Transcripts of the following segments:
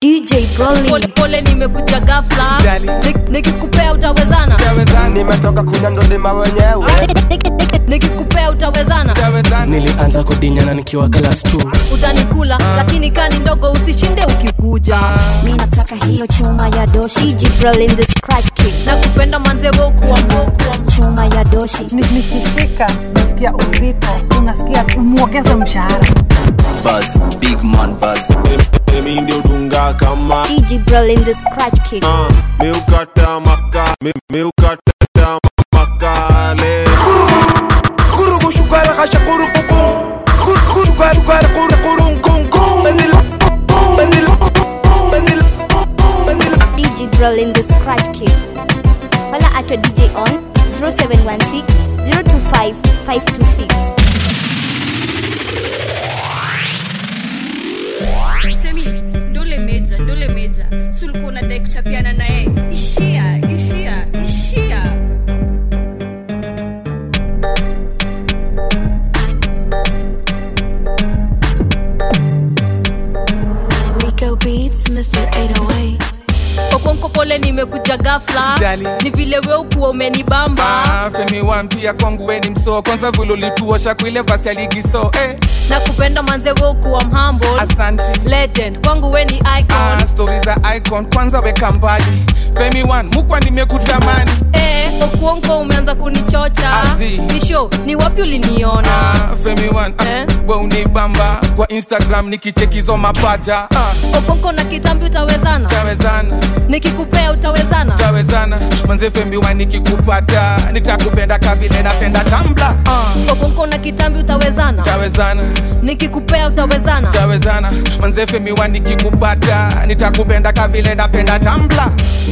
DJ Broly. pole pole nimekuja ghafla Usijali. Nik- nikikupea utawezana Tawezana, nimetoka kunya ndolima wenyewe nikikupea utawezana tawezana. nilianza kudinyana nikiwa class 2 utanikula lakini kani ndogo usishinde ukikuja Mi nataka hiyo chuma ya doshi. DJ Broly in the scratch kick. na kupenda manzebokuwa mbokuwa Chuma ya doshi. Ni- nikishika nasikia uzito unasikia mwongeze mshahara buzz, big man buzz. mimi ndio dunga kama DJ Broly in the scratch kick. uh, meukata maka me, meukata makale Kurugu shukara kasha kuru kuku. Kuru shukara shukara kuru kuru kung kung. Bandila, bandila, bandila, bandila. DJ Broly in the scratch kick. Wala atwa DJ on 0716 025 526. semi ndole meja ndole meja sulikuwa unadai kuchapiana naye ishia ishia ishia Rico Beats, Mr. 808. okonko pole nimekuja ghafla Usijali. ni vile we ukuwa umenibamba Ah, Femi One pia kwangu weni msoo kwanza vile ulituosha kuile basi aligiso eh, na kupenda manze we ukuwa mhambo asanti legend kwangu we ni icon ah, stori za icon kwanza weka mbali Femi One mukwa nimekutamani eh, okuonko umeanza kunichocha Azi. ni show ni wapi uliniona ah, Femi One ah, Eh? we unibamba kwa Instagram nikichekizo mapaja ah, okonko na kitambi utawezana tawezana nikikupea utawezana tawezana manze Femi One nikikupata nitakupenda kavile napenda tambla ah, okonko na kitambi utawezana tawezana nikikupea utawezana tawezana manze Femi One nikikupata nitakupenda kavile napenda tambla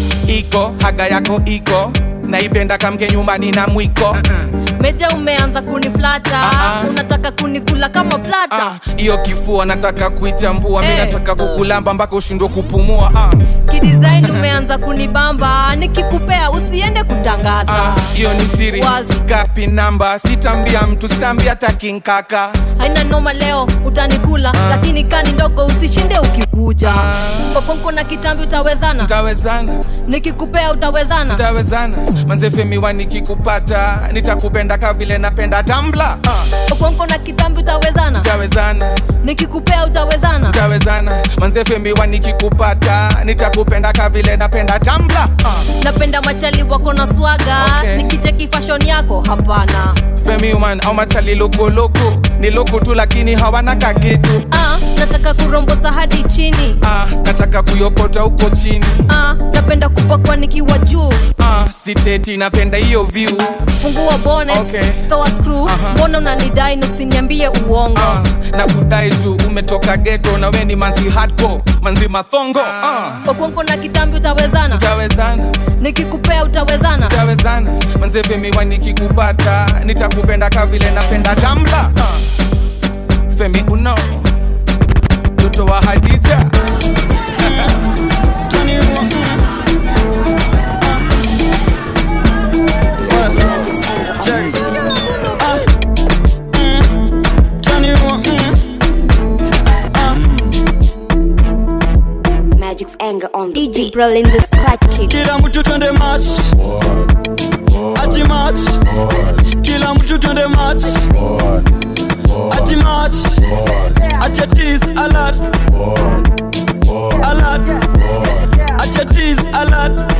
iko haga yako iko naipenda kamke nyumbani na mwiko meja umeanza kuniflata Ah, ah. unataka kunikula kama plata Ah, hiyo kifua nataka kuichambua mi Eh. nataka kukulamba mpaka ushindwe kupumua ah, kidesign umeanza kunibamba nikikupea usiende kutangaza ah, hiyo ni siri Wazi. gapi namba sitambia mtu sitambia takinkaka haina noma leo utanikula lakini kani ndogo usishinde ukikuja kokonko na kitambi utawezana tawezana nikikupea utawezana tawezana manzefemiwa nikikupata nitakupenda kavile napenda tambla ah, kokonko na kitambi utawezana tawezana nikikupea utawezana tawezana manzefemiwa nikikupata nitakupenda kavile napenda tambla ah, napenda machali wako na swaga Okay. nikicheki fashion yako hapana Femi man au machali lokoloko ni loko tu lakini hawana kakitu ah, nataka kurombosa hadi chini ah, nataka kuyokota huko chini ah, napenda kupakwa nikiwa juu ah, siteti napenda hiyo view fungua bonnet Okay. toa screw Aha. mbona unanidai na usiniambie uongo ah, na kudai tu umetoka geto na we ni manzi hardcore manzi mathongo ah, okonko na kitambi utawezana tawezana nikikupea utawezana tawezana manzefemiwa nikikupata nitakupenda kavile napenda tambla ah, femi uno mtoto wa hadija Magic's anger on DJ Broly in the scratch kick. kila mtu twende match ati match kila mtu twende match ati match ati tease alert alert ati tease alert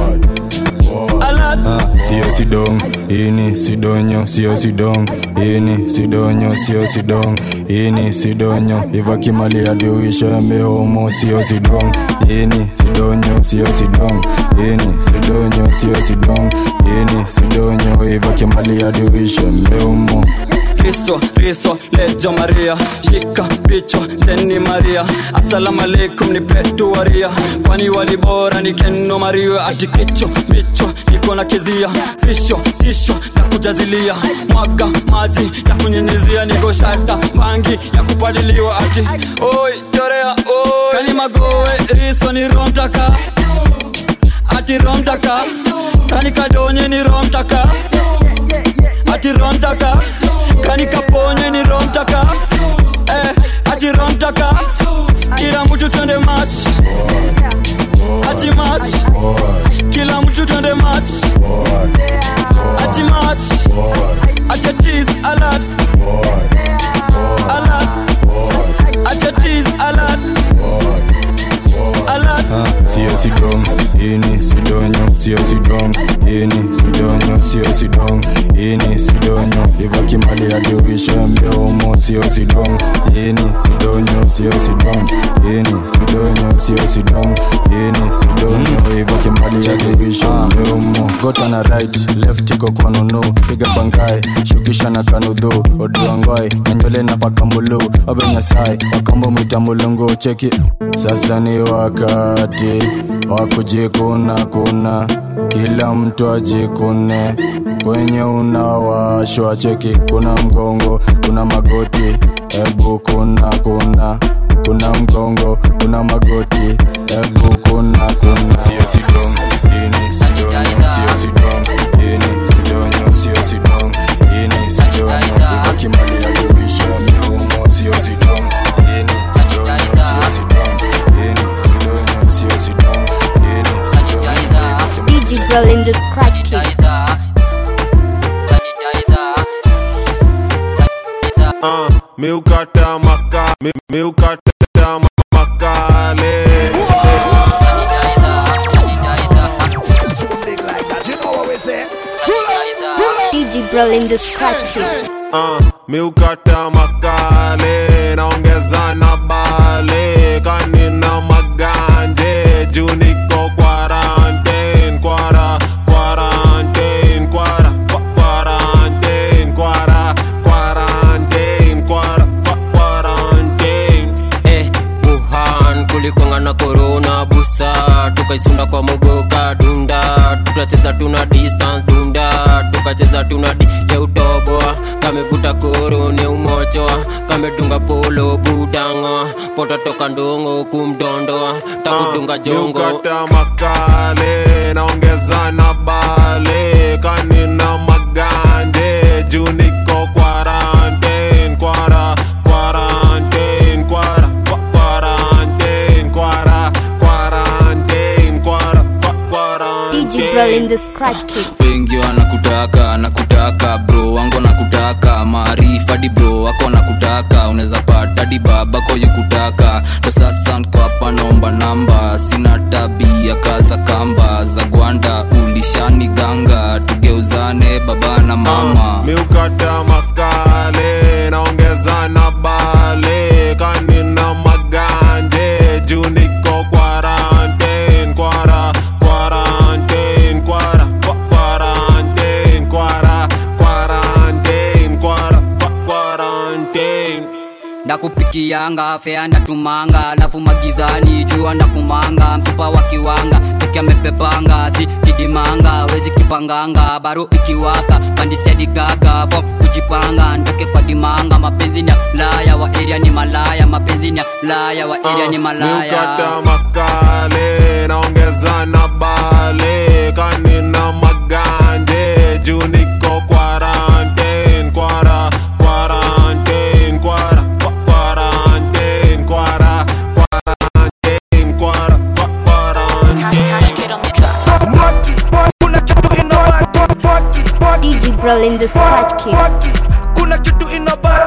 alert sio sidong ini sidonyo sio sidong ini sidonyo sio sidong ini sidonyo ivakimali adiuisho yameomo sio sidong ini sidonyo sio sidong ini sidonyo sio sidong ini sidonyo ivakimali adiuisho yameomo kristo riso lejo maria shika bicho teni maria asalamu alaikum ni petu waria kwani walibora ni keno maria ati kicho micho niko na kizia risho tisho ya kujazilia mwaga maji ya kunyenyezia niko shata bangi ya kupaliliwa ati oi chorea oi kani magowe riso ni romtaka ati romtaka kani kadonye ni romtaka ati romtaka kani kaponye ni romtaka eh, ati romtaka kila mtu twende match sidong ini sidonyo sio sidong ini sidonyo sio sidong ini sidonyo ivakimali adiuisha mbeomo sio sidong ini sidonyo sio sidong ini sidonyo sio sidong ini sidonyo ivakimali adiuisha mbeomo gota na right left iko kwa nunu piga bangai shukisha na kanudhu oduangoi nanywele na pakambulu obenyasai wakambo mwita mulungu cheki sasa ni wakati wa kujikuna kuna kila mtu ajikune kwenye unawashwa cheki kuna mgongo kuna magoti ebu kuna kuna kuna mgongo kuna magoti ebu kuna kuna sio sidong ini sidonyo sio sidong ini sidonyo sio sidong ini sidonyo ivakimali ya kuisha miumo sio sidong ini sidonyo sio sidong ini sidonyo sio sidong ini sidonyo DJ Girl in the Scratch Kid. Uh, miukata maka mi, miukata ma- makale DJ Girl in the Scratch Kid. uh, miukata makale naongeza na bale kanina maganje juu niko quarantine kwara quarantine kwara kwa- quarantine kwara quarantine kwara kwa- quarantine eh, wuhan kulikwanga na korona busa tukaisunda kwa mogoka dunda tukacheza tuna distance dunda tukacheza tuna di ya utoboa kamevuta koro ne umochoa kamedunga polo budangoa pototoka ndongo kumdondoa takudunga jongo miukata makale naongeza na bale kanina maganje juu niko quarantine kwara quarantine kwara kwa- quarantine kwara quarantine kwara kwa- DJ Girl quarantine in the Scratch Kid. wengi wanakutaka nakutaka bro wangu nakutaka maarifa di bro wako nakutaka unaweza pata di babako yukutaka ndo sasa nko hapa naomba namba sina tabia kaza kamba za gwanda ulishani ganga tugeuzane baba na mama miukata makale naongeza na bale kanina maganje juu niko quarantine kwara quarantine kwara kwa- quarantine kwara quarantine kwara kwa- quarantine ndakupikianga fea ndatumanga alafu magizani jua ndakumanga mfupa wa kiwanga teke amepepanga si kidimanga wezi kipanganga baro ikiwaka pandisedigaga fo kujipanga ntoke kwa dimanga mapenzi ni ya laya wa eria ni malaya mapenzi ni ya laya wa eria ni malaya miukata makale naongeza na bale kanina maganje juu niko quarantine kwara quarantine kwara kwa- quarantine kwara quarantine kwara kwa- quarantine DJ Girl in the Scratch Kid. kuna kitu inaba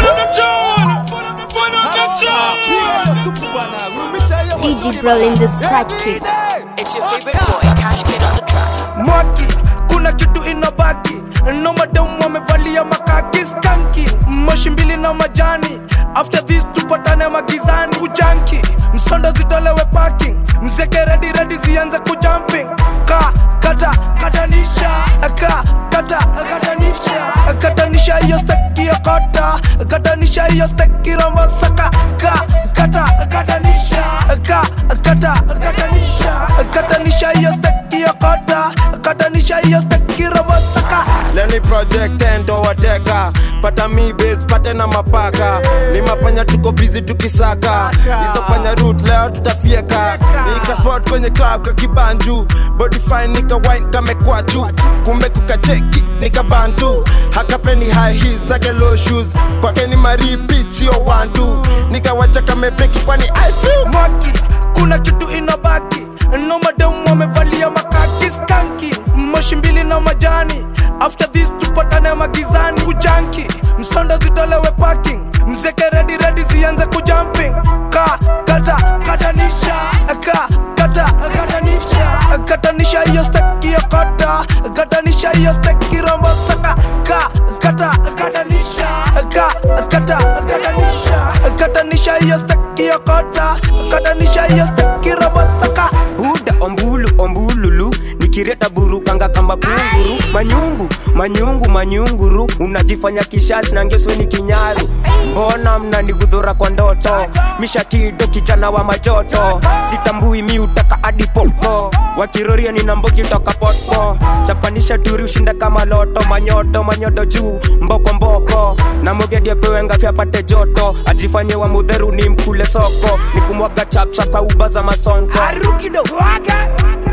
DJ Girl in the Scratch Kid. It's your favorite boy, Cash Kid on the track. mwaki kuna kitu inabaki no madamu wamevalia makaki skanki moshi mbili na majani after this tupatane magizani ujanki msondo zitolewe parking mzeke redi redi zianze kujumping ka kata katanisha ka kata katanisha katanisha hiyo steki ya kota katanisha hiyo steki rombo saka ka kata katanisha ka kata katanisha katanisha hiyo steki ya kota katanisha hiyo steki rombo saka leni project endo wateka pata mi base pate na mapaka ni mapanya tuko bizi tukisaka hizo panya root leo tutafieka nika spot kwenye club kakibanju body fine nika wine kamekwachu kumbe kukacheki nika bantu hakapeni high heels zake low shoes kwake ni maripit sio wantu nikawacha kamepeki kwani I feel mwaki kuna kitu inabaki no madamu wamevalia makaki skanki moshi mbili na majani after this tupatane magizani kujanki msondo zitolewe parking mzeke redi redi zianze kujumping ka kata katanisha ka kata kata katanisha hiyo steki ya kota katanisha hiyo steki rombo saka ka kata katanisha ka kata katanisha katanisha hiyo steki ya kota katanisha hiyo steki rombo saka buda ombulu ombululu nikireta burukanga kama kunguru manyungu manyungu manyunguru unajifanya kishasi na ngeso ni kinyaru mbona mnanigudhura kwa ndoto mishakido kijana wa majoto sitambui mi utaka hadi popo wakiroria ninambogi toka potpo chapanisha turi ushinda kama loto manyoto manyodo juu mboko mboko na mogedi apewe ngafi apate joto ajifanye wa mudheru ni mkule soko ni kumwaga chapchap kwa uba za masonko arukido waga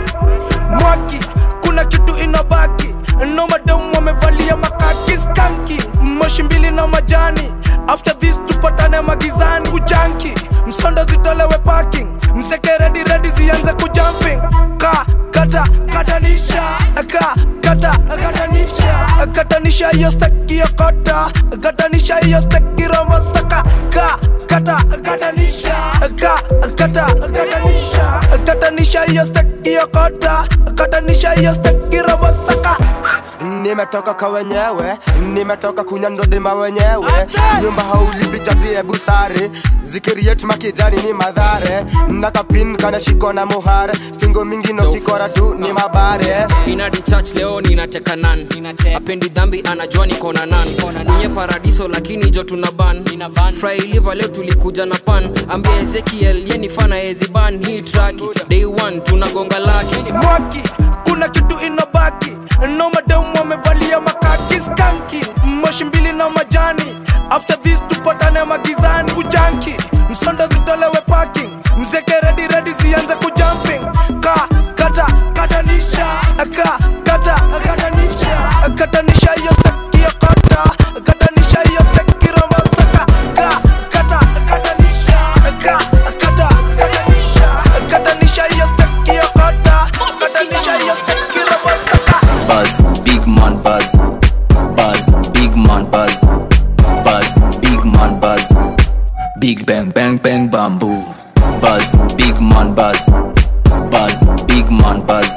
mwaki kuna kitu inabaki no madamu wamevalia makaki skanki moshi mbili na majani after this tupatane magizani ujanki msondo zitolewe parking mzeke redi redi zianze kujumping ka kata katanisha ka kata katanisha katanisha hiyo steki ya kota katanisha hiyo steki romo saka ka kata katanisha ka kata katanisha katanisha hiyo steki ya kota katanisha hiyo steki romo saka nimetoka kwa wenyewe nimetoka kunyandodima wenyewe nyumba haulipichapie busare zikiriet makijani ni madhare nakapin kanashiko na muhare singo mingi nokikora tu ni mabare inadi church leo ninateka nan apendi dhambi anajua niko na nan kwenye paradiso lakini jo tuna ban frailiva leo tulikuja na pan ambia ezekiel yenifana eziban hii traki day one tunagonga laki mwaki kuna kitu inabaki no madamu wamevalia makaki skanki moshi mbili na majani after this tupatane magizani ujanki msondo zitolewe parking mzeke redi redi zianze kujumping ka kata katanisha ka kata katanisha katanisha hiyo steki ya kota katanisha hiyo steki romasaka ka kata katanisha ka kata katanisha katanisha hiyo steki ya kota katanisha hiyo steki romasaka Buzz, big man buzz. Buzz, big man buzz. Buzz, big man buzz. Big bang bang bang bamboo. Buzz, big man buzz. Buzz, big man buzz.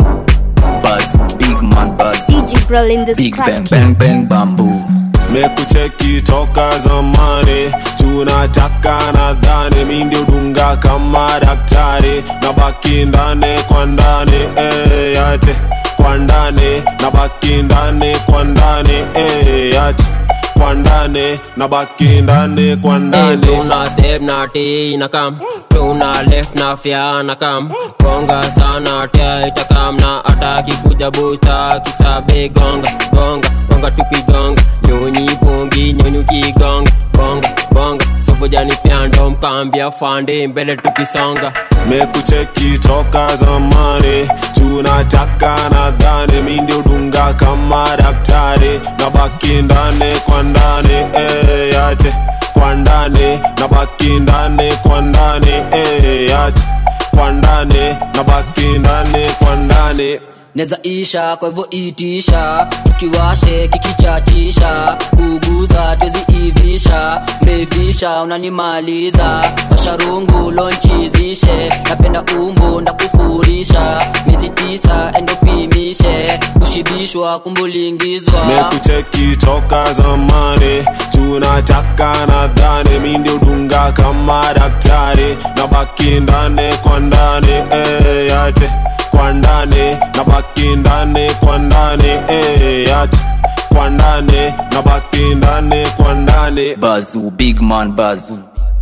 Buzz, big man buzz. DJ Brawl in the Big scratch bang kid. bang bang bamboo. mekucheki toka zamani tunataka nadhani mi ndio dunga kama daktari na baki ndani kwa ndani eh, yate kwa ndani na baki ndani kwa ndani eh, yate kwa ndani na baki ndani kwa ndani tuna step na t na kam tuna left na fya na kam gonga sana tia itakam na ataki kuja busta kisabe gonga gonga gonga tukigonga nyonyi bongi nyonyi ukigonga bonga bonga sobojani pyando mkambia fande mbele tukisonga mekucheki toka zamani tunataka nadhani mi ndio dunga kama daktari na baki ndani kwa ndani eh, yate kwa ndani na baki ndani kwa ndani eh, yate kwa ndani na baki ndani kwa ndani neza isha kwa hivyo itisha tukiwashe kikichatisha kuguza tweziivisha mevisha unanimaliza washarungu lonchizishe napenda umbu ndakufurisha miezi tisa endopimishe kushibishwa kumbulingizwa mekucheki toka zamani tunataka nadhani mi ndio dunga kama daktari na baki ndani kwa ndani eh, yate kwa ndani na baki ndani kwa ndani eh, yate kwa ndani na baki ndani kwa ndani Bazoo, big man bazoo.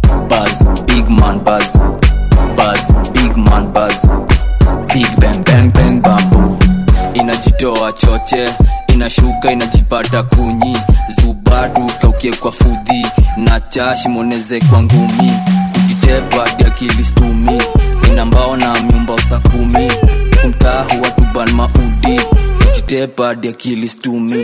Bazoo, big man bazoo. Bazoo, big man bazoo. Big bang bang bang bamboo. Inajitoa choche, inashuka inajipata kunyi. Zubadu kaukie kwa fudhi na chashi moneze kwa ngumi. Kujitepa hadi akili stumi. Ina mbao na myumba usa kumi. Kumtahu watu ban maudi. Kujitepa hadi akili stumi.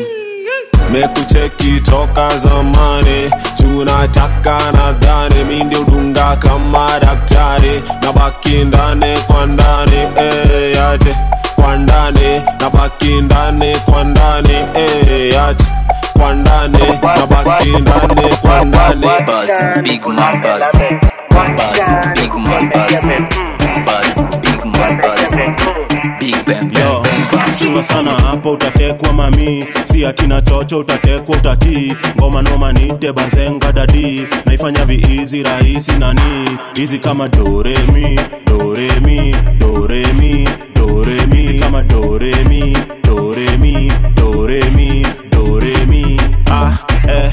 mekucheki toka zamani tunataka nadhani mi ndio dunga kama daktari na baki ndani kwa ndani eh, yate kwa ndani na baki ndani kwa ndani eh, yate kwa ndani na baki ndani kwa ndani Bazoo, big man bazoo. Bazoo, big man bazoo. Bazoo, big man bazoo. Big bang chunga sana hapo utatekwa mami si atina chocho utatekwa utatii ngoma noma nite bazenga dadi naifanya viizi rahisi nani hizi kama doremi doremi doremi doremi hizi kama doremi doremi doremi doremi ah eh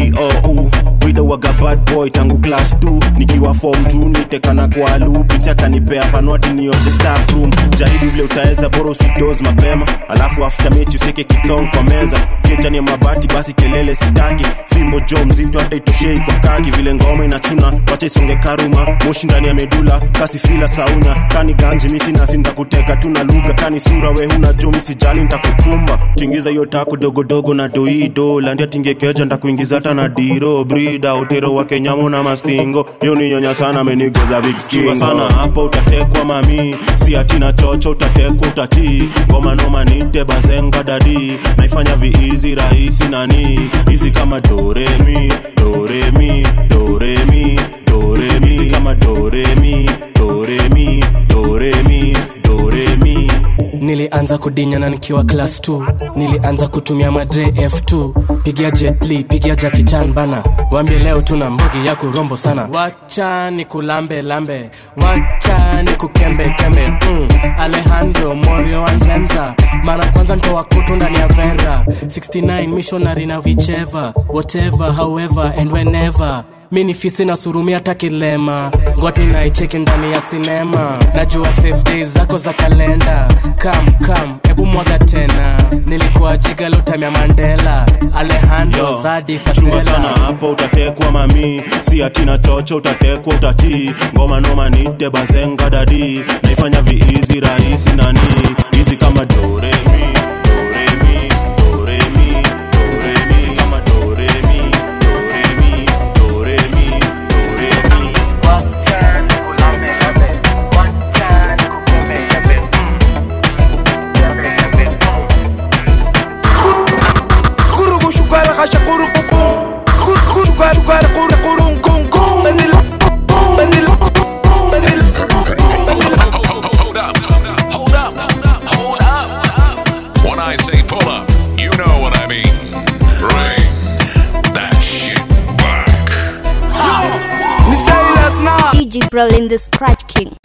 iou wido waga bad boy tangu class 2 nikiwa form 2 nitekana kwa lupisi akanipea panwati nioshe staff room jaribu vile utaweza bora usidos mapema alafu after mechi useke kitong kwa meza kechani ya mabati basi kelele sitaki fimbo jo mzito hata itoshei kwa kaki vile ngoma inachuna wacha isonge karuma moshi ndani ya medula kasi fila saunya kani ganji misi nasi ntakuteka tuna lugha kani sura we huna jo misijali ntakukumba tingiza hiyo tako dogodogo na doido landia tingekeja ntakuingiza hata na diro brida utero wa kenyamu na mastingo hiyo ni nyonya sana amenigoza vikskingo sana hapo utatekwa mami si atina chocho utatekwa utatii ngoma noma nite bazenga dadi naifanya viizi rahisi nani hizi kama doremi doremi doremi doremi hizi kama doremi doremi doremi doremi nilianza kudinyana nikiwa class 2 nilianza kutumia madre f2 pigia jetli pigia jakichan bana wambie leo tuna mbugi ya kurombo sana wacha ni kulambe lambe wacha ni kukembe kembe mm. alejandro morio anzenza mara kwanza ntoa kutu ndani ya vera 69 missionary na vicheva whatever however and whenever mi ni fisi na surumia takilema ngwati naicheki ndani ya sinema najua safe days zako za kalenda kam kam hebu mwaga tena nilikuwa jigalotamya mandela alejandro Yo, zadi chunga sana fatela hapo utatekwa mami si atina chocho utatekwa utatii ngoma noma nite bazenga dadi naifanya viizi rahisi nani hizi kama doremi doremi doremi doremi hizi kama doremi doremi doremi doremi Kurugu shukara kasha kuru kuku Kurugu shukara shukara kuru kuru kung kung Benil Benil Benil Hold up, hold up, hold up. When I say pull up, you know what I mean. Bring that shit back. Ni Silas na DJ Brolin the Scratch King.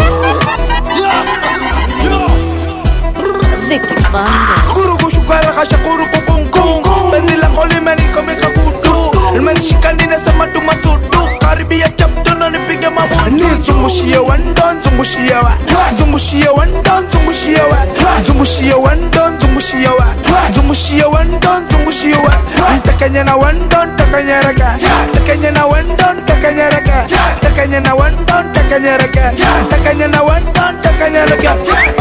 Vicky Banda. Kurugu shukara kasha kuru kung kung Benil ako limeni kami kakutu Imenishika ninasema tumasudu Karibia chapto na nipige mabutu Nizungushie wando nzungushie wa Nzungushie wando nzungushie wa Nzungushie wando nzungushie wa Nzungushie wando nzungushie wa Ntakanya na wando ntakanyereka Ntakanya na wando ntakanyereka Ntakanya na wando ntakanyereka Ntakanya na wando ntakanyereka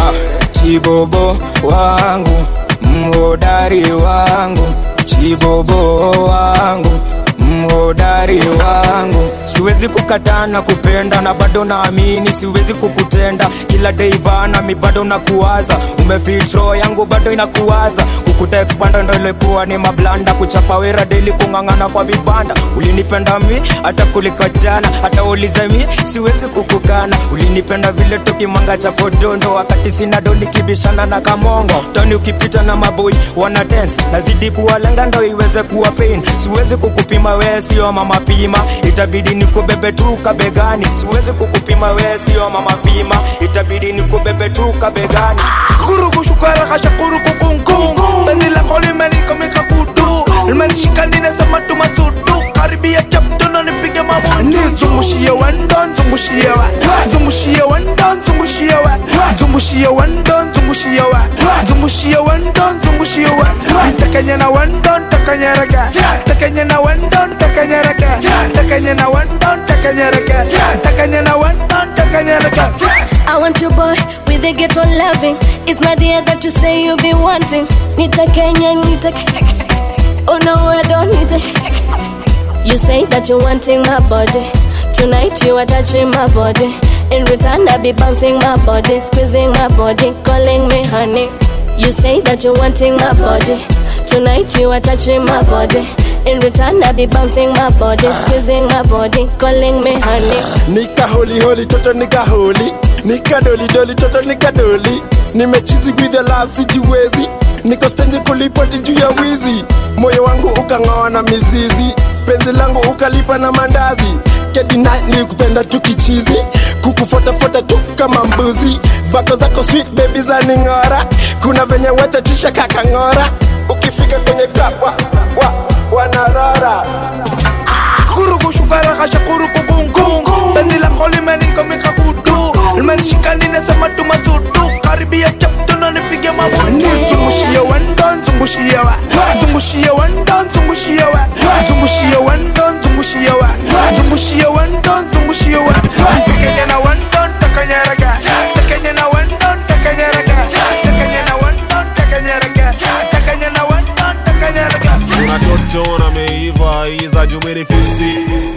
chibobo wangu mhodari wangu chibobo wangu mhodari wangu siwezi kukataa na kupenda na bado naamini siwezi kukutenda kila dei bana mi bado nakuwaza umefitro yangu bado inakuwaza kukuta expanda ndo ilikuwa ni mablanda kuchapa wera deli kung'ang'ana kwa vibanda ulinipenda mi hata kuliko jana hata ulize mi siwezi kukukana ulinipenda vile tukimanga cha kodondo wakati sina do nikibishana na kamongo toni ukipita na maboi wana dance nazidi kuwalenga ndo iweze kuwa pain siwezi kukupima wee sio mama pima itabidi nikubebe tu kabegani siwezi kukupima wee sio mama pima itabidi nikubebe tu kabegani Kurugu shukara kasha kuru kung kung Benil ako limeni kami kakutu Imenishika ninasema tumasudu Karibia chapto na nipige mabutu Nizungushie wando nzungushie wa Nzungushie wando nzungushie wa Nzungushie wando nzungushie wa Nzungushie wando nzungushie wa Ntakanya na wando ntakanyereka Ntakanya na wando ntakanyereka Ntakanya na wando ntakanyereka Ntakanya na wando ntakanyereka I want your boy with the ghetto loving. It's not the that you say you be wanting. Nita Kenya, Nita Oh no, I don't need it. You say that you're wanting my body. Tonight you are touching my body. In return, I be bouncing my body, squeezing my body, calling me honey. You say that you're wanting my body. Tonight you are touching my body. In return, I be bouncing my body, squeezing my body, calling me honey. nika holi holi toto nika holi nika doli doli toto nika doli nimechizi with your love sijiwezi niko stenje kulipoti juu ya wizi moyo wangu ukang'oa na mizizi penzi langu ukalipa na mandazi kedina nilikupenda tu kichizi kukufuatafuata tu kama mbuzi vako zako sweet baby za ning'ora kuna venye wachachisha kakang'ora ukifika kwenye club wa, wa, wanarora kuruku shukara kasha kuruku kungu Penzi lako limenikomika kutu Limenishika ninasema tu mazutu Karibia chapto na nipige mabutu Zungushie wendo, zungushie wa Zungushie wendo, zungushie wa Zungushie wendo, zungushie wa Zungushie wendo, zungushie wa Tekenye na wendo, tekenye rege Tekenye na wendo, tekenye rege Tekenye na wendo, tekenye rege Tekenye na wendo, tekenye rege Una toto na meiva iza jumini fisi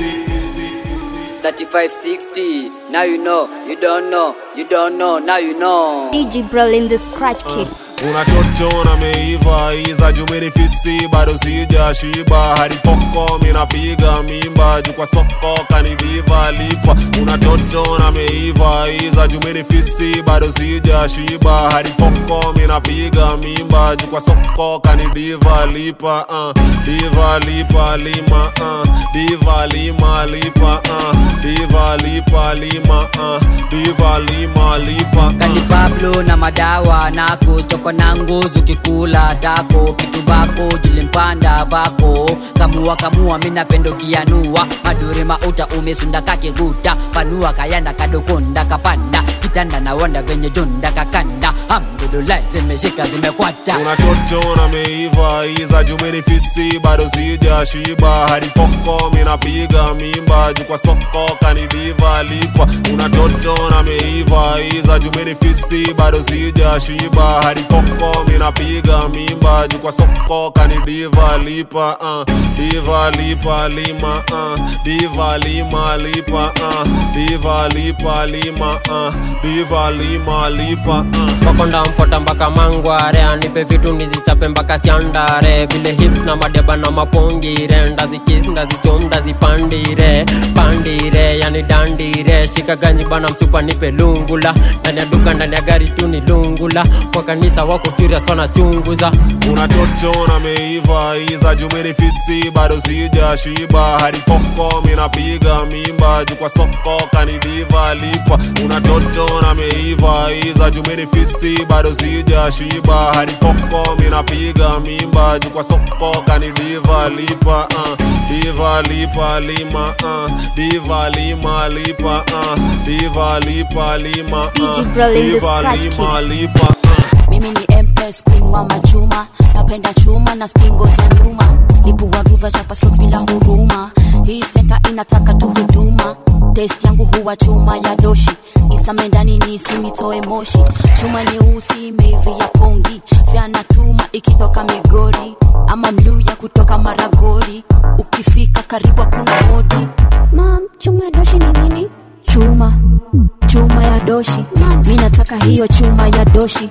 3560 now you know you don't know you don't know now you know DJ Brolin the Scratch Kid. una toto na meiva iza jumini fisi bado sija shiba hadi poko minapiga mimba juu kwa soko kanidiva lipa una toto na meiva iza jumini fisi bado sija shiba hadi poko minapiga mimba juu kwa soko kanidiva lipa uh, diva lipa lima uh, diva lima lipa uh, diva lipa lima uh, diva lima lipa kani pablo na madawa nako stoko na nguzu kikula dako kitu bako jilimpanda bako kamua kamua minapendo kianua madure mauta umesunda kakiguta panua kayanda kadokonda kapanda kitanda na wanda venye jonda kakanda hamdulillah zimeshika zimekwata una toto na meiva iza jumini fisi bado sija shiba hadi poko minapiga mimba juu kwa soko kanidiva lipa una toto na meiva iza jumini fisi bado sija shiba hadi poko minapiga mimba juu kwa soko kanidiva lipa uh, diva lipa lima uh, diva lima lipa uh, diva lipa lima uh, diva lima lipa uh. wakonda mfota mpaka mangware anipe vitu nizichape mpaka siandare vile hips na madeba na mapongire ndazikis ndazichom ndazipandire pandire yani dandire shika ganji bana msupa nipe lungula ndani ya duka ndani ya gari tu ni lungula kwa kanisa wako curious wanachunguza una toto na meiva iza jumini fisi bado sija shiba hadi poko minapiga mimba juu kwa soko kanidiva lipa una toto na meiva iza jumini fisi bado sija shiba hadi poko minapiga mimba juu kwa soko kanidiva lipa uh, diva lipa lima uh, diva lima lipa uh, diva lipa lima uh, DJ Brolin the diva Scratch lima Kid. lipa uh. mimi ni empress queen wa machuma napenda chuma na stingo za nyuma lipua guva chapa strokes bila huruma hii senta inataka tu huduma test yangu huwa chuma ya doshi isame ndani ni isimitoe moshi chuma nyeusi imeivi ya pongi vyana tuma ikitoka migori ama mluya kutoka maragori ukifika karibu hakuna hodi Mom, chuma ya doshi ni nini? chuma chuma ya doshi mi nataka hiyo chuma ya doshi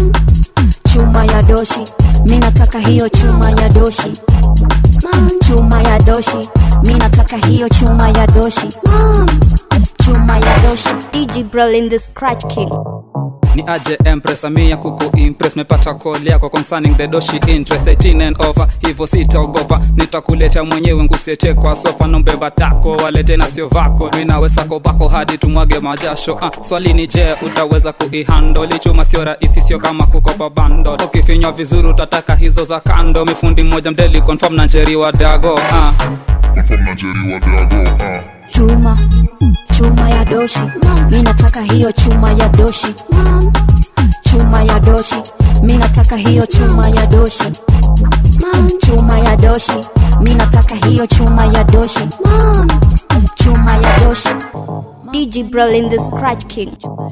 chuma ya doshi mi nataka hiyo chuma ya doshi chuma ya doshi mi nataka hiyo chuma ya doshi chuma ya doshi DJ Brolin the Scratch King. ni aje empress amia kuku impress mepata call yako concerning the doshi interest 18 and over hivyo sitaogopa nitakuletea mwenyewe ngusiete kwa sopa nombeba tako walete na sio vako minawe sako bako hadi tumwage majasho ah, swali ni je utaweza kuihandoli chuma sio rahisi sio kama kukopa bando ukifinywa vizuri utataka hizo za kando mifundi mmoja mdeli confirm na njeri wa dago ah. chuma chuma ya doshi mi nataka hiyo chuma ya doshi chuma ya doshi mi nataka hiyo chuma ya doshi chuma ya doshi mi nataka hiyo chuma ya doshi chuma ya doshi DJ Brolin the Scratch King.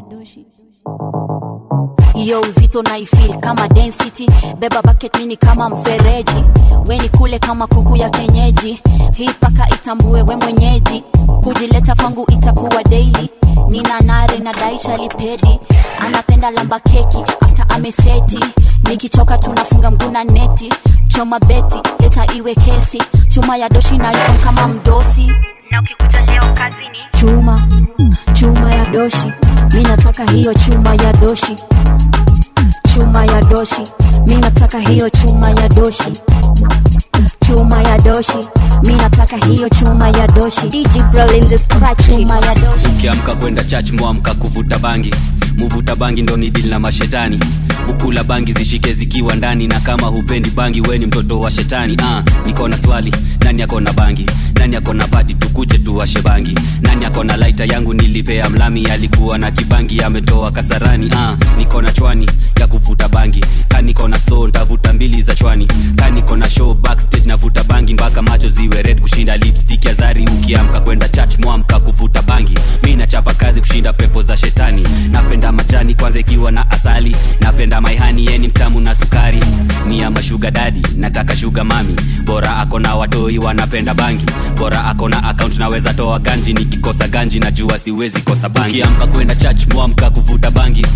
hiyo uzito naifil kama density beba bucket mini kama mfereji weni kule kama kuku ya kenyeji hii paka itambue we mwenyeji kujileta kwangu itakuwa daily nina nare na daisha lipedi anapenda lamba keki after ameseti nikichoka tunafunga mguna neti choma beti leta iwe kesi chuma ya doshi nayo kama mdosi na ukikuja leo kazini chuma chuma ya doshi mi nataka hiyo chuma ya doshi chuma ya doshi mi nataka hiyo chuma ya doshi chuma ya doshi mi nataka hiyo chuma ya doshi DJ Brawl in the scratch chuma ya doshi ukiamka kwenda church mwamka kuvuta bangi muvuta bangi ndo ni dili na mashetani ukula bangi zishike zikiwa ndani na kama hupendi bangi we ni mtoto wa shetani ah, niko na swali nani ako na bangi nani ako na pati tukuje tuwashe bangi nani ako na laita yangu nilipea mlami alikuwa na kibangi ametoa kasarani ah, niko na chwani ya kuvuta bangi ka niko na so ntavuta mbili za chwani ka niko na show backstage navuta bangi mpaka macho ziwe red kushinda lipstick ya zari ukiamka kwenda church mwamka kuvuta bangi mi nachapa kazi kushinda pepo za shetani napenda majani kwanza ikiwa na asali napenda maihani yeni mtamu na sukari ni ama shuga dadi nataka shuga mami bora ako na watoi wanapenda bangi bora ako na akaunt naweza toa ganji nikikosa ganji najua siwezi kosa bangi ukiamka kwenda church mwamka kuvuta bangi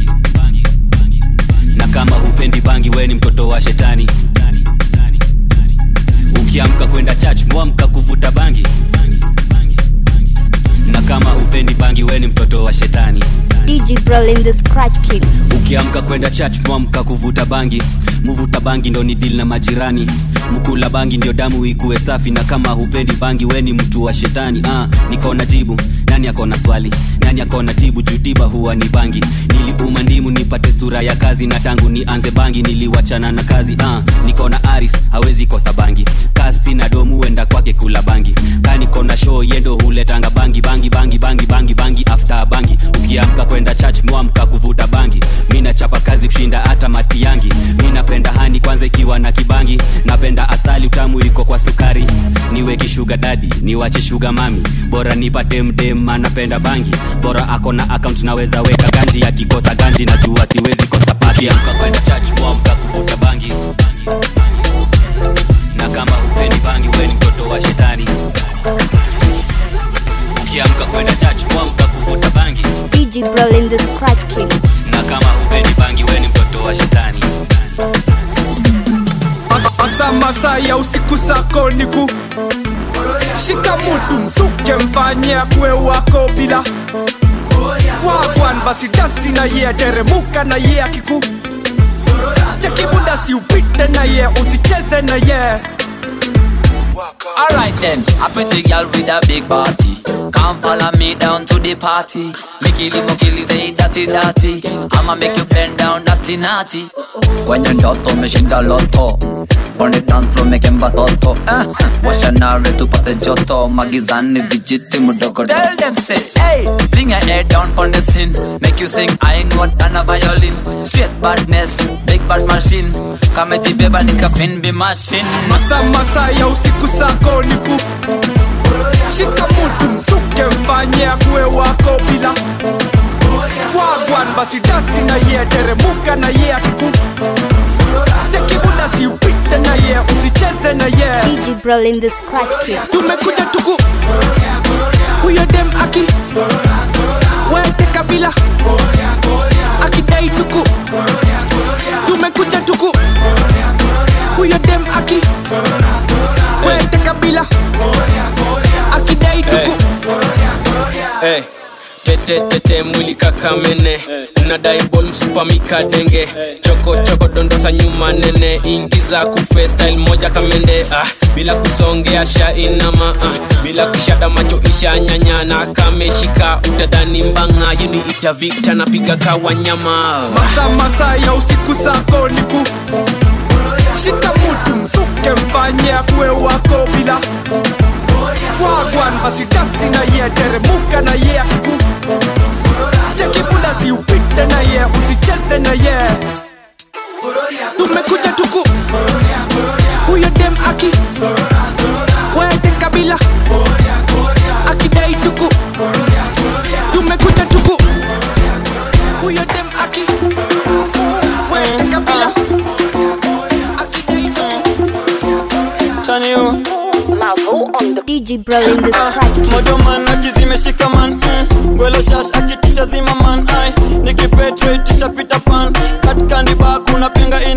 na kama hupendi bangi we ni mtoto wa shetani ukiamka kwenda church mwamka kuvuta bangi na kama hupendi bangi we ni mtoto wa shetani DJ Brawl in the scratch king ukiamka kwenda church mwamka kuvuta bangi muvuta bangi ndo ni dili na majirani mkula bangi ndio damu ikuwe safi na kama hupendi bangi we ni mtu wa shetani ah, niko na jibu nani akona swali nani akona tibu jutiba huwa ni bangi niliuma ndimu nipate sura ya kazi na tangu nianze bangi niliwachana na kazi ah, niko na arif hawezi kosa bangi kasi na domu huenda kwake kula bangi ka niko na show yendo huletanga bangi bangi bangi bangi bangi bangi after bangi ukiamka kwenda church mwamka kuvuta bangi mi nachapa kazi kushinda hata mati yangi mi napenda hani kwanza ikiwa na kibangi napenda asali utamu iko kwa sukari niwe kishuga dadi niwache shuga mami bora nipate mdem anapenda bangi bora ako na akaunt naweza weka ganji akikosa ganji najua siwezi kosa pati amka kwenda church mwamka kuvuta bangi na kama hupendi bangi we ni mtoto wa shetani ukiamka kwenda church mwamka kuvuta bangi DJ Brawl in the scratch king na kama hupendi bangi we ni mtoto wa shetani Masa masa ya usiku sako niku shika mutu msuke mfanye akwe wako bila wagwan basi dansi na ye teremuka na ye akiku chekibunda si upite na ye usicheze na ye Alright then, a pretty girl with a big body. Come follow me down to the party. Mikili mukili say dirty dirty. I'ma make you bend down dirty naughty. Kwenye ndoto umeshinda loto. On the dance floor making batoto. Eh, washa nare tupate joto. Magizani vijiti mudogo. Tell them say, hey, bring your head down on the scene. Make you sing I know than a violin. Straight badness, big bad machine. Kama jibeba nika queen be machine. masa masa ya usiku sako niku shika mutu msuke mfanye akwe wako bila wagwan basi dansi na ye teremuka na ye akiku chekibunda si upite na ye usicheze na ye DJ Brawl in the scratch king tumekuja tuku huyo dem aki wete kabila akidai tuku tumekuja tuku huyo dem aki wete kabila akidai tuku hey. tete tete mwili kakamene nadai bol msupa mikadenge choko choko dondosa nyuma nene ingiza kufe style moja kamende ah, bila kusongea sha inama ah, bila kushada macho isha nyanyana kameshika utadhani mbanga yuni ita vikta napiga kawanyama masa masa ya usiku sako niku shika mutu msuke mfanye akwe wako bila wagwan basi dansi na ye teremuka na ye akiku chekibunda si upite na ye usicheze na ye tumekuja tuku huyo dem aki wete kabila akidai tuku tumekuja tuku huyo dem aki wete kabila Turn you. DJ Brawl in the scratch king modoman akizimeshika man mm. gwelo shash akitisha zima man ai nikipetrate tisha pita pan katikandi ba kuna pinga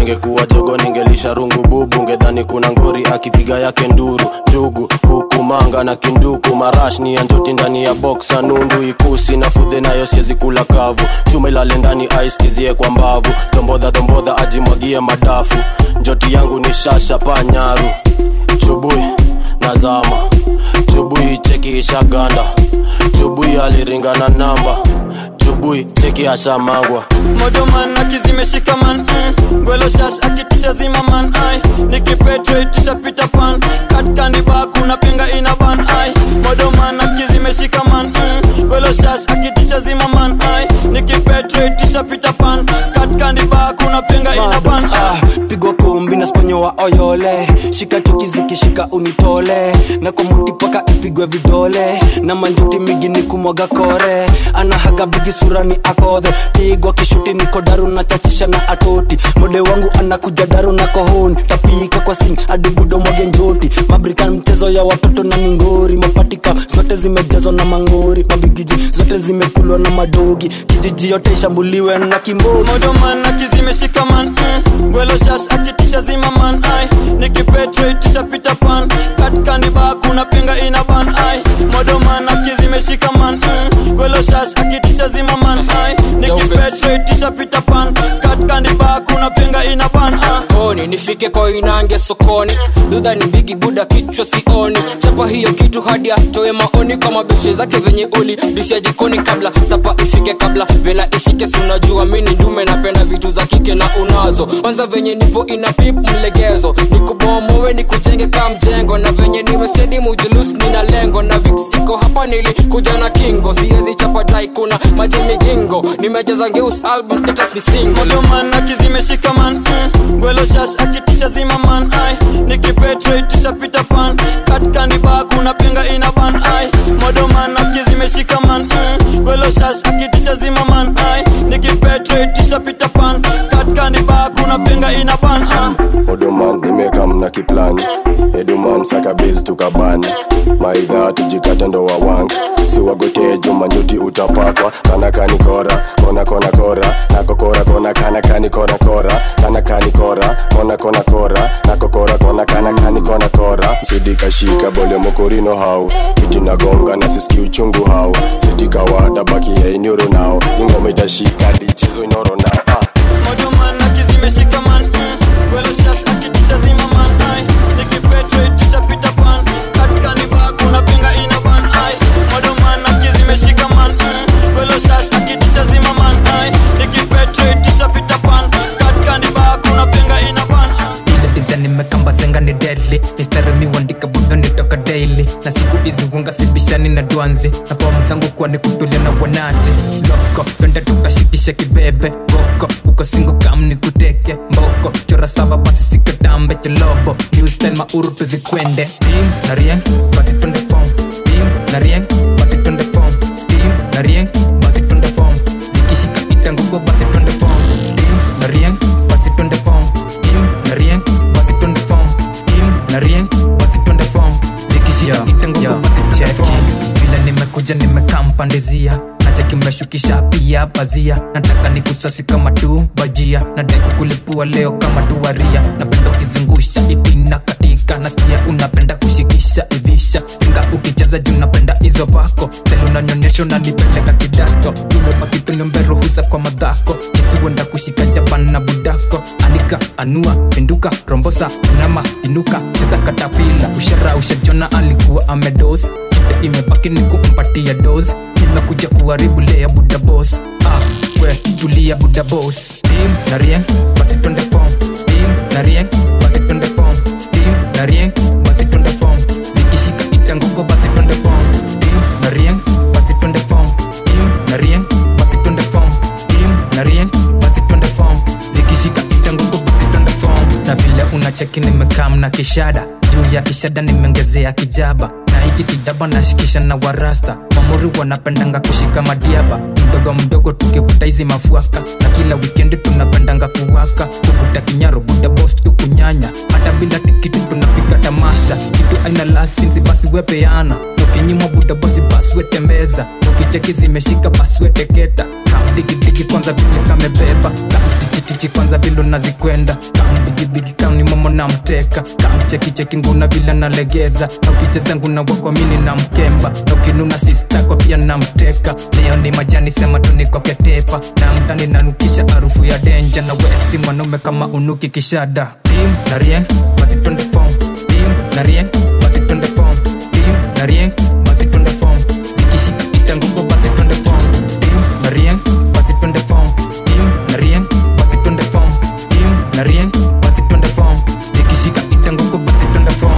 ningekuwa jogo ningelisha rungu bubu ngedhani kuna ngori akipiga yake nduru njugu kuku manga na kinduku marash ni ya njoti ndani ya boksa nundu ikusi na fudhe nayo siezi kula kavu chuma ilale ndani aiskizie kwa mbavu dombodha dombodha ajimwagie madafu njoti yangu ni shasha panyaru chubui nazama chubui cheki ishaganda chubui aliringana namba chubui cheki ashamangwa modoman akizimeshika man mm. gwelo shash akitisha zima man ai nikipetrate pita pan katkandiba kuna pinga ina ban ai modoman akizimeshika man mm. gwelo shash akitisha zima man ai nikipetrate pita pan katkandiba kuna pinga ina ban ai pigwa kumbi na sponyo wa oyole shika chuki zikishika unitole na kwa muti paka ipigwe vidole na manjuti migi ni kumwaga kore anahaga bigi sura ni akodhe pigwa kishuti niko daru na chachisha na atoti mode wangu anakuja daru na kohoni tapika kwa sing adibudo mwage njoti mabrikan mchezo ya watoto na mingori mapatika zote zimejazwa na mangori mabigiji zote zimekulwa na madogi kijiji yote ishambuliwe na kimbogi modoman akizimeshika man mm. gwelo shash akitisha zima man ai nikipetrate pita pan katkandiba kuna pinga ina ban ai modoman akizimeshika man mm. gwelo shash akitisha zima man ai nikipetrate pita pan katkandiba kuna pinga ina ban ai koni nifike kwa inange sokoni dudha ni bigi buda kichwa sioni chapa hiyo kitu hadi atoe maoni kwa mabeshe zake venye uli disha jikoni kabla sapa ifike kabla vela ishike sunajua mini ndume napenda vitu za kike na unazo kwanza venye nipo ina pip mlegezo nikubomowe nikujenge ka mjengo na venye niwe stedi mujulus nina lengo na vix iko hapa nilikuja na kingo siezi chapa dai kuna maji migingo nimejaza ngeus album status ni single modoman akizimeshika man mm. gwelo shash akitisha zima man ai nikipetrate pita pan katkandiba kuna pinga ina ban ai modoman akizimeshika man mm. gwelo shash akitisha zima man ai nikipetrate pita pan katkandiba kuna pinga ina ban ai odoman nimekam na kiplani eduman sakabiz tukabani maidha tujikata ndo wawangi siwagotee juma njuti utapakwa kana kanikora kona kona kora nakokora kona kana kanikora kora kana kanikora kona kona kora nakokora kona kana kanikona kora msidikashika bole mokorino hau kiti nagonga na siski uchungu hau sitikawada baki ya inyoro nao ingoma itashika dichezo inoro nao ah. modoman akizimeshika man mm. gwelo shash akitisha zima man ai nikipetrate pita pan katkandiba kuna pinga ina ban ai modoman akizimeshika man mm. gwelo shash akitisha zima man ai nikipetrate pita pan katkandiba kuna pinga ina ban ai ile design imekamba zenga ni deadly mistari miwandika budo nitoka daily na siku hizi hunga sibishani na dwanzi na fomu zangu kuwa ni kutulia na wanati loko twende tukashikishe kibebe boko uko singo kam ni kuteke mboko chora saba basi sikatambe chalobo new style mauru tuzikwende tim na rieng basi twende fom tim na rieng basi twende fom tim na rieng basi twende fom zikishika itanguko basi twende fom tim na rieng basi twende fom tim na rieng basi twende fom tim na rieng basi twende fom zikishika itanguko basi twende fom vile nimekuja nimekampandizia nacheki mmeshukisha pia pazia nataka nikusasi kama tu bajia nadai kukulipua leo kama duaria napenda ukizungusha itina katika nasikia unapenda kushikisha ivisha inga ukicheza juu napenda hizo vako seli unanyonyesha unanipeleka kidato umeba kitu nimberuhusa kwa madhako kisiwenda kushika japan na budako anika anua pinduka rombosa unama inuka cheza katapila ushara ushajona alikuwa amedos Shida imebaki ni kumpatia dos nimekuja kuharibu lea buda bos ah, we tulia buda bos tim na rien basi twende fom tim na rien basi twende fom tim na rien basi twende fom zikishika itanguko basi twende fom tim na rien basi twende fom tim na rien basi twende fom tim na rien basi twende fom zikishika itanguko basi twende fom na vile unacheki nimekam na kishada juu ya kishada nimeongezea kijaba na hiki kijaba nashikisha na warasta mamuri wanapendanga kushika madiaba mdogo mdogo tukivuta hizi mafuaka na kila wikendi tunapendanga kuwaka kuvuta kinyaro buda bos tukunyanya hata bila tikiti tunapiga tamasha kitu aina lasinsi basi wepeana ukinyimwa buda basi baswe tembeza ukicheki zimeshika baswe teketa digidigi kwanza vile kamebeba kamtichitichi kwanza vile nazikwenda kamdigidigi kauni momo na mteka kamchekicheki nguna vile nalegeza na ukicheza nguna wakwamini na mkemba na ukinuna sistako pia na mteka leo ni majani sema tunikoketepa na mtani nanukisha harufu ya denja na wesi mwanaume kama unuki kishada tim na rien basi twende fom tim na rien basi twende fom tim na rien basi twende fom zikishika itanguko basi twende fom tim na rien basi twende fom tim na rien basi twende fom tim na rien basi twende fom zikishika itanguko basi twende fom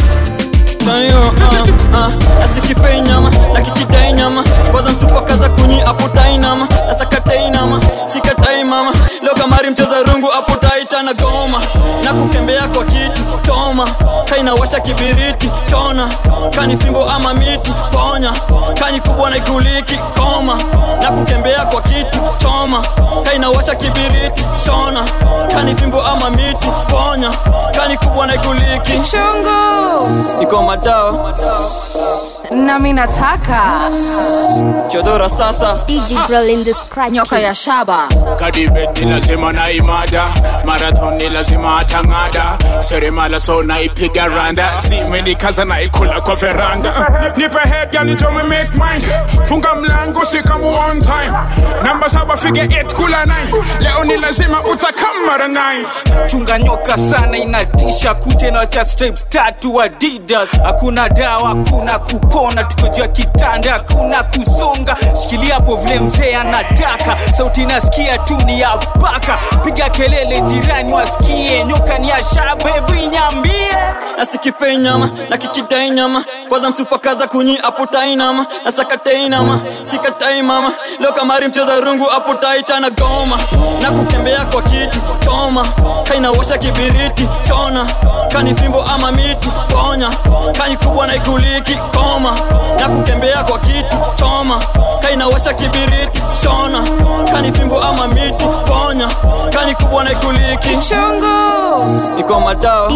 Tanyo, uh, uh, asikipei nyama nakikidai nyama kwanza msupa kaza kunyi aputai nama nasakatai nama sikatai mama leo kamari mcheza rungu aputaita na goma na kukembea kwa kitu toma kainawasha kibiriti chona kani fimbo ama miti ponya kani kubwa na ikuliki koma na kukembea kwa kitu choma kainawasha kibiriti chona kani fimbo ama miti ponya kani kubwa na ikuliki Chungu. iko madao nami nataka chodora sasa nyoka ya shaba kadibet ni lazima na imada marathon ni lazima atang'ada seremala so naipiga randa simenikaza naikula kwa veranda nipe head gani tome make mine funga mlango sikamu on time namba saba fige 8 kula 9 leo ni lazima utakamara 9 chunga nyoka sana inatisha kute na cha stripes tatu adidas hakuna dawa hakuna kupona tuko juu ya kitanda hakuna kusonga shikilia hapo vile mzee anataka sauti nasikia tu ni ya baka piga kelele jirani wasikie nyoka ni ya shabebu inyambie nasikipei nyama na kikidai nyama kwanza msupakaza kunyi aputai nama nasakatai nama sikatai mama leo kamari mcheza rungu aputaita na goma na kutembea kwa kitu toma kainawasha kibiriti chona kani fimbo ama miti ponya kani kubwa na ikuliki koma na kutembea kwa kitu choma kainawasha kibiriti chona kani fimbo ama miti ponya kani kubwa na ikuliki Chungu. iko madao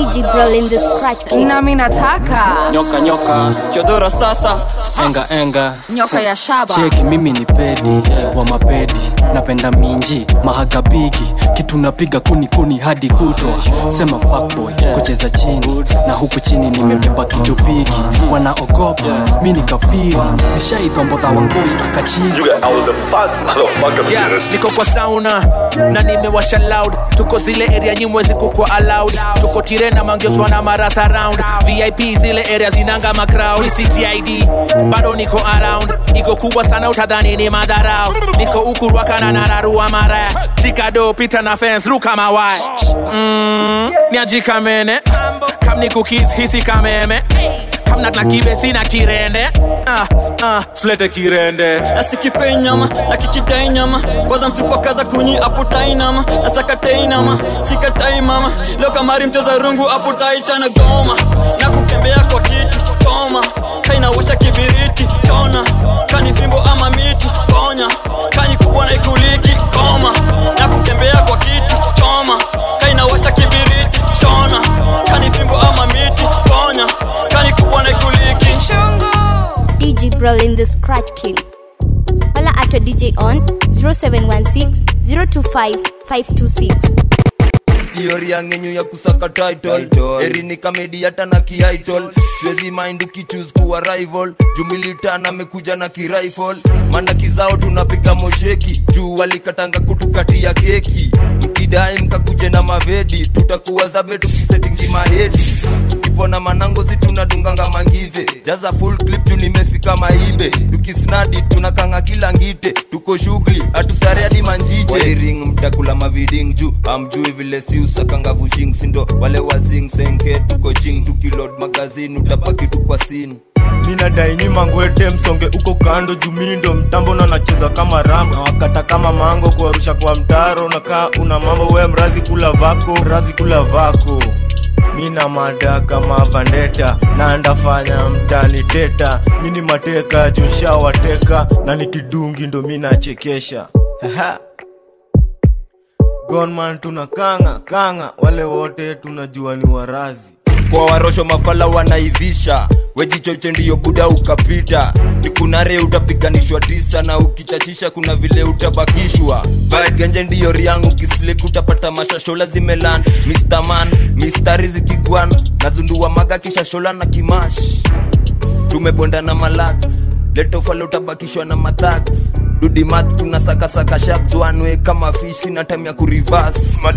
nami nataka nyoka nyoka chodora sasa enga enga nyoka ya shaba cheki mimi ni pedi wa mapedi napenda minji mahagabigi kitu napiga kuni kuni hadi kutwa sema fuckboy kucheza chini na huku chini nimebeba kitu bigi wanaogopa mi ni kafiri nishaidhombodha wangoi akachizi Yeah, niko kwa sauna na nimewasha loud tuko zile area nyimwezi kukwa allowed tuko tirena mangioswa na marasa round vip zile area zinanga macrowd ctid bado niko around iko kubwa sana utadhani ni madharau niko ukurwakana na nararua mara jikado pita na fence ruka mawai mm, niajikamene kam ni cookies hisi kameme kamna na kibe sina kirende ah, ah, tulete kirende nasikipei nyama na kikidai nyama kwanza msupakaza kunyi aputai nama nasakatai nama sikatai mama leo kamari mcheza rungu aputaita na goma na kukembea kwa kitu toma kainawasha kibiriti chona kani fimbo ama miti ponya kani kubwa na ikuliki koma na kutembea kwa kitu choma kainawasha kibiriti chona kani fimbo ama miti ponya kani kubwa na ikuliki DJ Brolin the Scratch King. Holla at your DJ on 0716 025 526. diori ya ngenyu ya kusaka title eri ni kamedi hata na kiaitol siwezi mind ukichuse kuwa rival jumilitan amekuja na kirifle mana kizao tunapiga mosheki juu walikatanga kutukatia keki mkidai mkakuje na mavedi tutakuwa zabe tukisetingi mahedi kipona manango si tunadunganga mangive jaza full clip juu nimefika maibe tukisnadi tunakanga kila ngite tuko shughuli hatusare hadi manjiche wairing mtakula maviding juu amjui vile si usakanga vushing sindo wale wazing senke tuko ching tukilod magazini utabaki tu kwa sini minadai nyima ngwete msonge uko kando jumindo mtambo na nacheza kama ram na wakata kama mango kuarusha kwa mtaro nakaa una mambo we mrazi kula vako mrazi kula vako mina mada kama vandeta na ndafanya mtani teta mini mateka junshawateka na nikidungi ndo minachekesha gonman tuna kanga kanga wale wote tunajua ni warazi kwa warosho mafala wanaivisha wejichoche ndiyo buda ukapita nikunare utapiganishwa tisa na ukichachisha kuna vile utabakishwa Bad genje ndiyo riangu kislik utapata mashashola zimelan Mr. Man, mistari zikigwan nazundua maga kisha shola na kimash tumebonda na malax letofala utabakishwa na mathax dudimat tuna sakasaka shabs wanwe kama fish sina time ya kurivas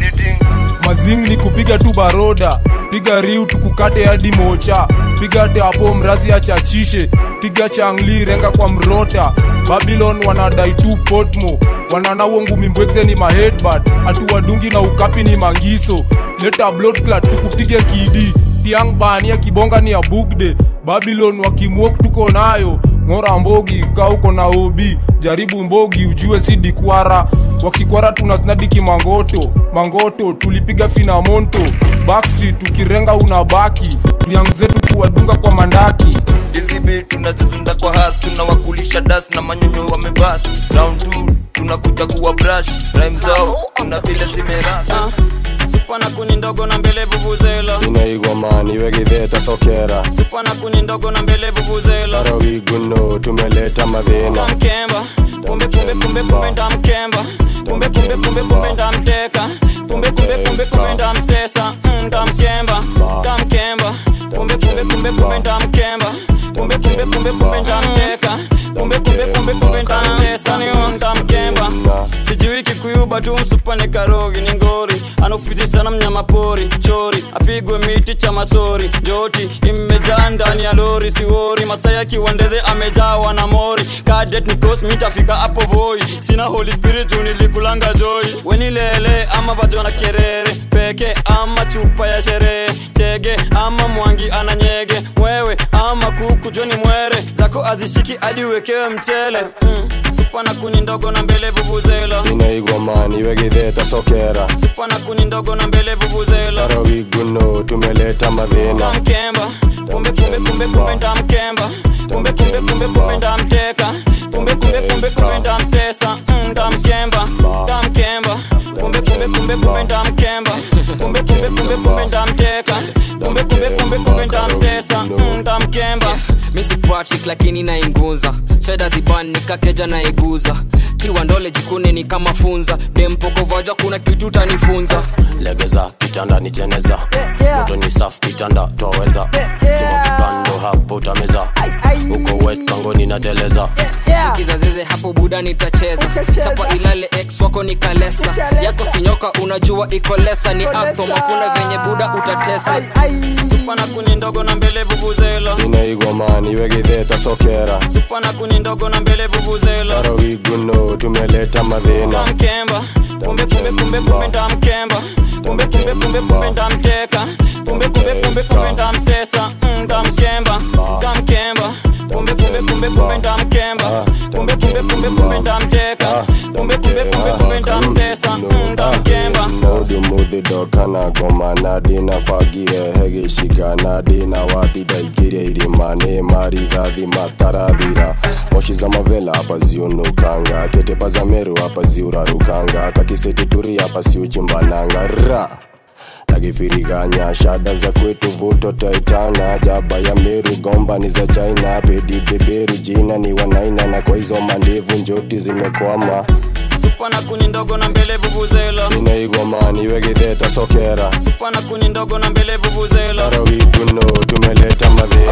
mazing ni kupiga tu baroda piga riu tukukate hadi mocha piga teapo mrazi achachishe piga changli renga kwa mrota babylon wanadai tu potmo wananawo ngumi mbwekze ni mahedbad atuwadungi na ukapi ni mangiso leta bloodclat tukupige kidi tiang bania kibonga ni ya bugde babylon wakimwok tuko nayo ng'ora mbogi ka uko na obi jaribu mbogi ujue si dikwara wakikwara tuna snadiki mangoto mangoto tulipiga finamonto backstreet tukirenga unabaki riang zetu kuwadunga kwa mandaki hizi bit tunazizunda kwa has tunawakulisha das na manyonyo wamebas round 2 tunakuja kuwa brush rhyme zao kuna vile zimerasa supana kuni ndogo na mbele vuvuzela inaigwa mani wegitheta sokera supana kuni ndogo na mbele vuvuzela arawiguno tumeleta madhina mkemba kumbe kumbe kumbe kumbe ndamkemba kumbe kumbe kumbe kumbe ndamteka kumbe kumbe kumbe kumbe ndamsesa mm, ndamshemba ndamkemba kumbe kumbe kumbe kumbe ndamkemba kumbe kumbe kumbe kumbe ndamteka kumbe kumbe kumbe kumbe ndamsesa niyo ndamkemba sijui kikuyuba tu msupane karogi ni ngori anaofizi sana mnyama pori chori apigwe miti cha masori njoti imejaa ndani ya lori siwori masaya kiwandeze amejawa na mori kadet nikos mitafika hapo voi sina holy spirit nilikulanga joy wenilele ama vajo na kerere peke ama chupa ya sherehe chege ama mwangi ananyege wewe ama kuku joni mwere zako azishiki hadi uwekewe mchele mm. supana kuni ndogo na mbele vuvuzela inaigwa mani wegitheta sokera supana kuni ndogo na mbele vuvuzela arawiguno tumeleta madhina mkemba kumbe kumbe kumbe kumbe ndamkemba kumbe kumbe kumbe kumbe ndamteka kumbe kumbe kumbe kumbe ndamsesa mm, ndamshemba ndamkemba kumbe kumbe kumbe kumbe ndamkemba kumbe kumbe kumbe kumbe ndamteka kumbe kumbe kumbe kumbe ndamsesa mm, ndamkemba misi patrick lakini nainguza sheda ziban nikakeja naiguza tiwa ndole jikune ni kama funza dempokovaja kuna kitu tanifunza legeza kitanda ni jeneza moto ni safu kitanda twaweza sima kipando hapo utameza uko wet kangoni nateleza kizazeze hapo buda nitacheza chapa ilale ex wako ni kalesa yako sinyoka unajua iko lesa ni atom hakuna venye buda utatesa supana kuni ndogo na mbele vuvuzela inaigwa mani wegitheta sokera supana kuni ndogo na mbele vuvuzela arawiguno tumeleta madhina mkemba kumbe kumbe kumbe kumbe ndamkemba kumbe kumbe kumbe kumbe ndamteka kumbe kumbe kumbe kumbe ndamsesa mm, ndamshemba ndamkemba kumbe kumbe kumbe kumbe ndamkemba kumbe kumbe kumbe kumbe ndamteka kumbe kumbe kumbe kumbe ndamsesa mm, ndamkemba udumudhidokana goma dina fagire hegishika na dina wathidaikire irimani marithathi matarathira moshi za mavela hapa ziunukanga ketepa za meru hapa ziurarukanga kakisetituri hapa siuchimbananga ra takifiriganya shada za kwetu vuto taitana jaba ya meru gomba ni za china pedi beberu jina ni wanaina na kwa hizo mandevu njoti zimekwama supana kuni ndogo na mbele vuvuzela inaigwa mani wegitheta sokera supana kuni ndogo na mbele vuvuzela arawiguno tumeleta madhina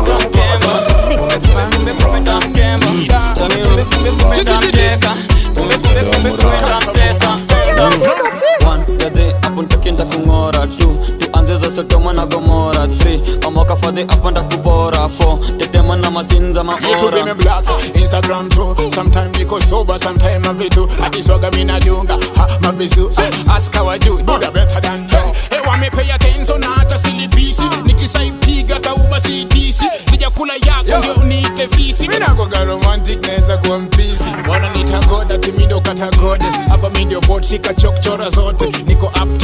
kumbe kumbe kumbe ndamkemba kumbe kumbe kumbe ndamteka kumbe kumbe kumbe kumbe ndamsesa gade hapo ntakienda kung'ora tu tuanze za sodoma na gomora 3 amoka fadhi apanda kubora 4 tetema na masinza Me too be me maora black, Instagram too. Sometimes niko sober, sometimes mavitu. Akiswaga mina dunga, ha mavisu. Ask how I do, do the better than her. Hey, wa me pay attention na hata silipisi. Nikisaipiga tauba sitisi. Sijakula yako ndio niite visi. Mina kwa romantic naweza kuwa mpisi. Wananiita goda, timi ndo kata goddess. Hapa mi ndio bot, shika chokchora zote. Niko uptown tena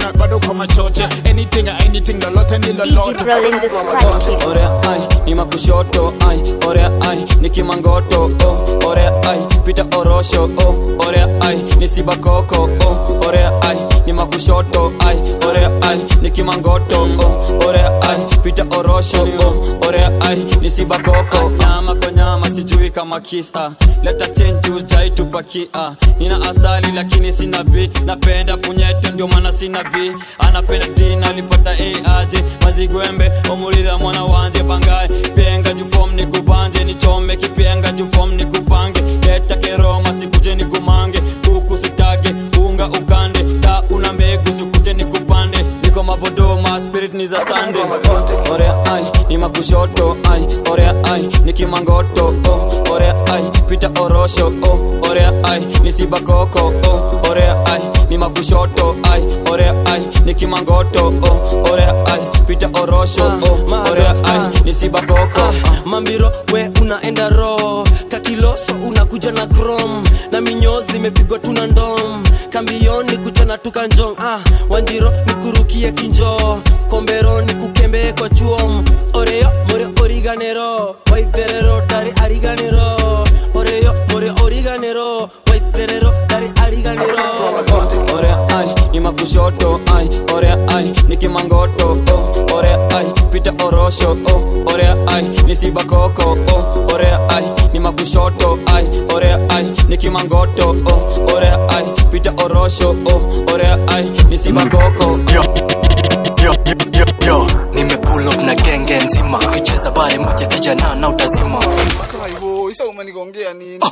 na bado kwa machoche anything anything lolote ni lolote orea ai ni makushoto ai orea ai ni kimangoto oh, orea ai pita orosho oh, orea ai ni sibakoko oh, orea ai ni makushoto ai orea ai ni kimangoto oh, orea ai pita orosho oh, orea ai ni sibakoko nyama kwa nyama sijui kama kisa leta chenju jaitupakia nina asali lakini sina b napenda punyeto ndio maana sina b anapenda dina alipata a aje mazigwembe omulira mwana wanje bangaye penga jufom ni kubanje nichome kipenga jufom ni kupange leta keroma sikuje ni kumange kuku sitage unga ukande ta una mbegu sikuje ni kupande niko mavodoma spirit ni za sande oh, orea ai ni makushoto ai orea ai ni kimangoto oh, orea ai pita orosho oh, orea ai ni sibakoko oh, orea ai ni makushoto ai orea ai ni kimangoto oh, orea ai pita orosho oh, orea ai ni sibakoko mambiro we unaenda ro kakiloso unakuja na krom na minyozi imepigwa tuna ndom kambioni kuchana tukanjong ah, wanjiro nikurukie kinjo kombero nikukembee kwa chuom oreyo more origanero waitherero dari ariganero oreyo more origanero waitherero dari ariganero orea ai ni makushoto ai orea ai ni kimangoto oh, orea ai pita orosho oh, orea ai ni sibakoko oh, orea ai ni makushoto ai orea ai ni kimangoto oh, orea ai pita orosho oh, orea ai ni sibakoko yo, yo, yo, yo. nimepull up na genge nzima ukicheza bale moja kijana na utazima hivyo isa umenigongea nini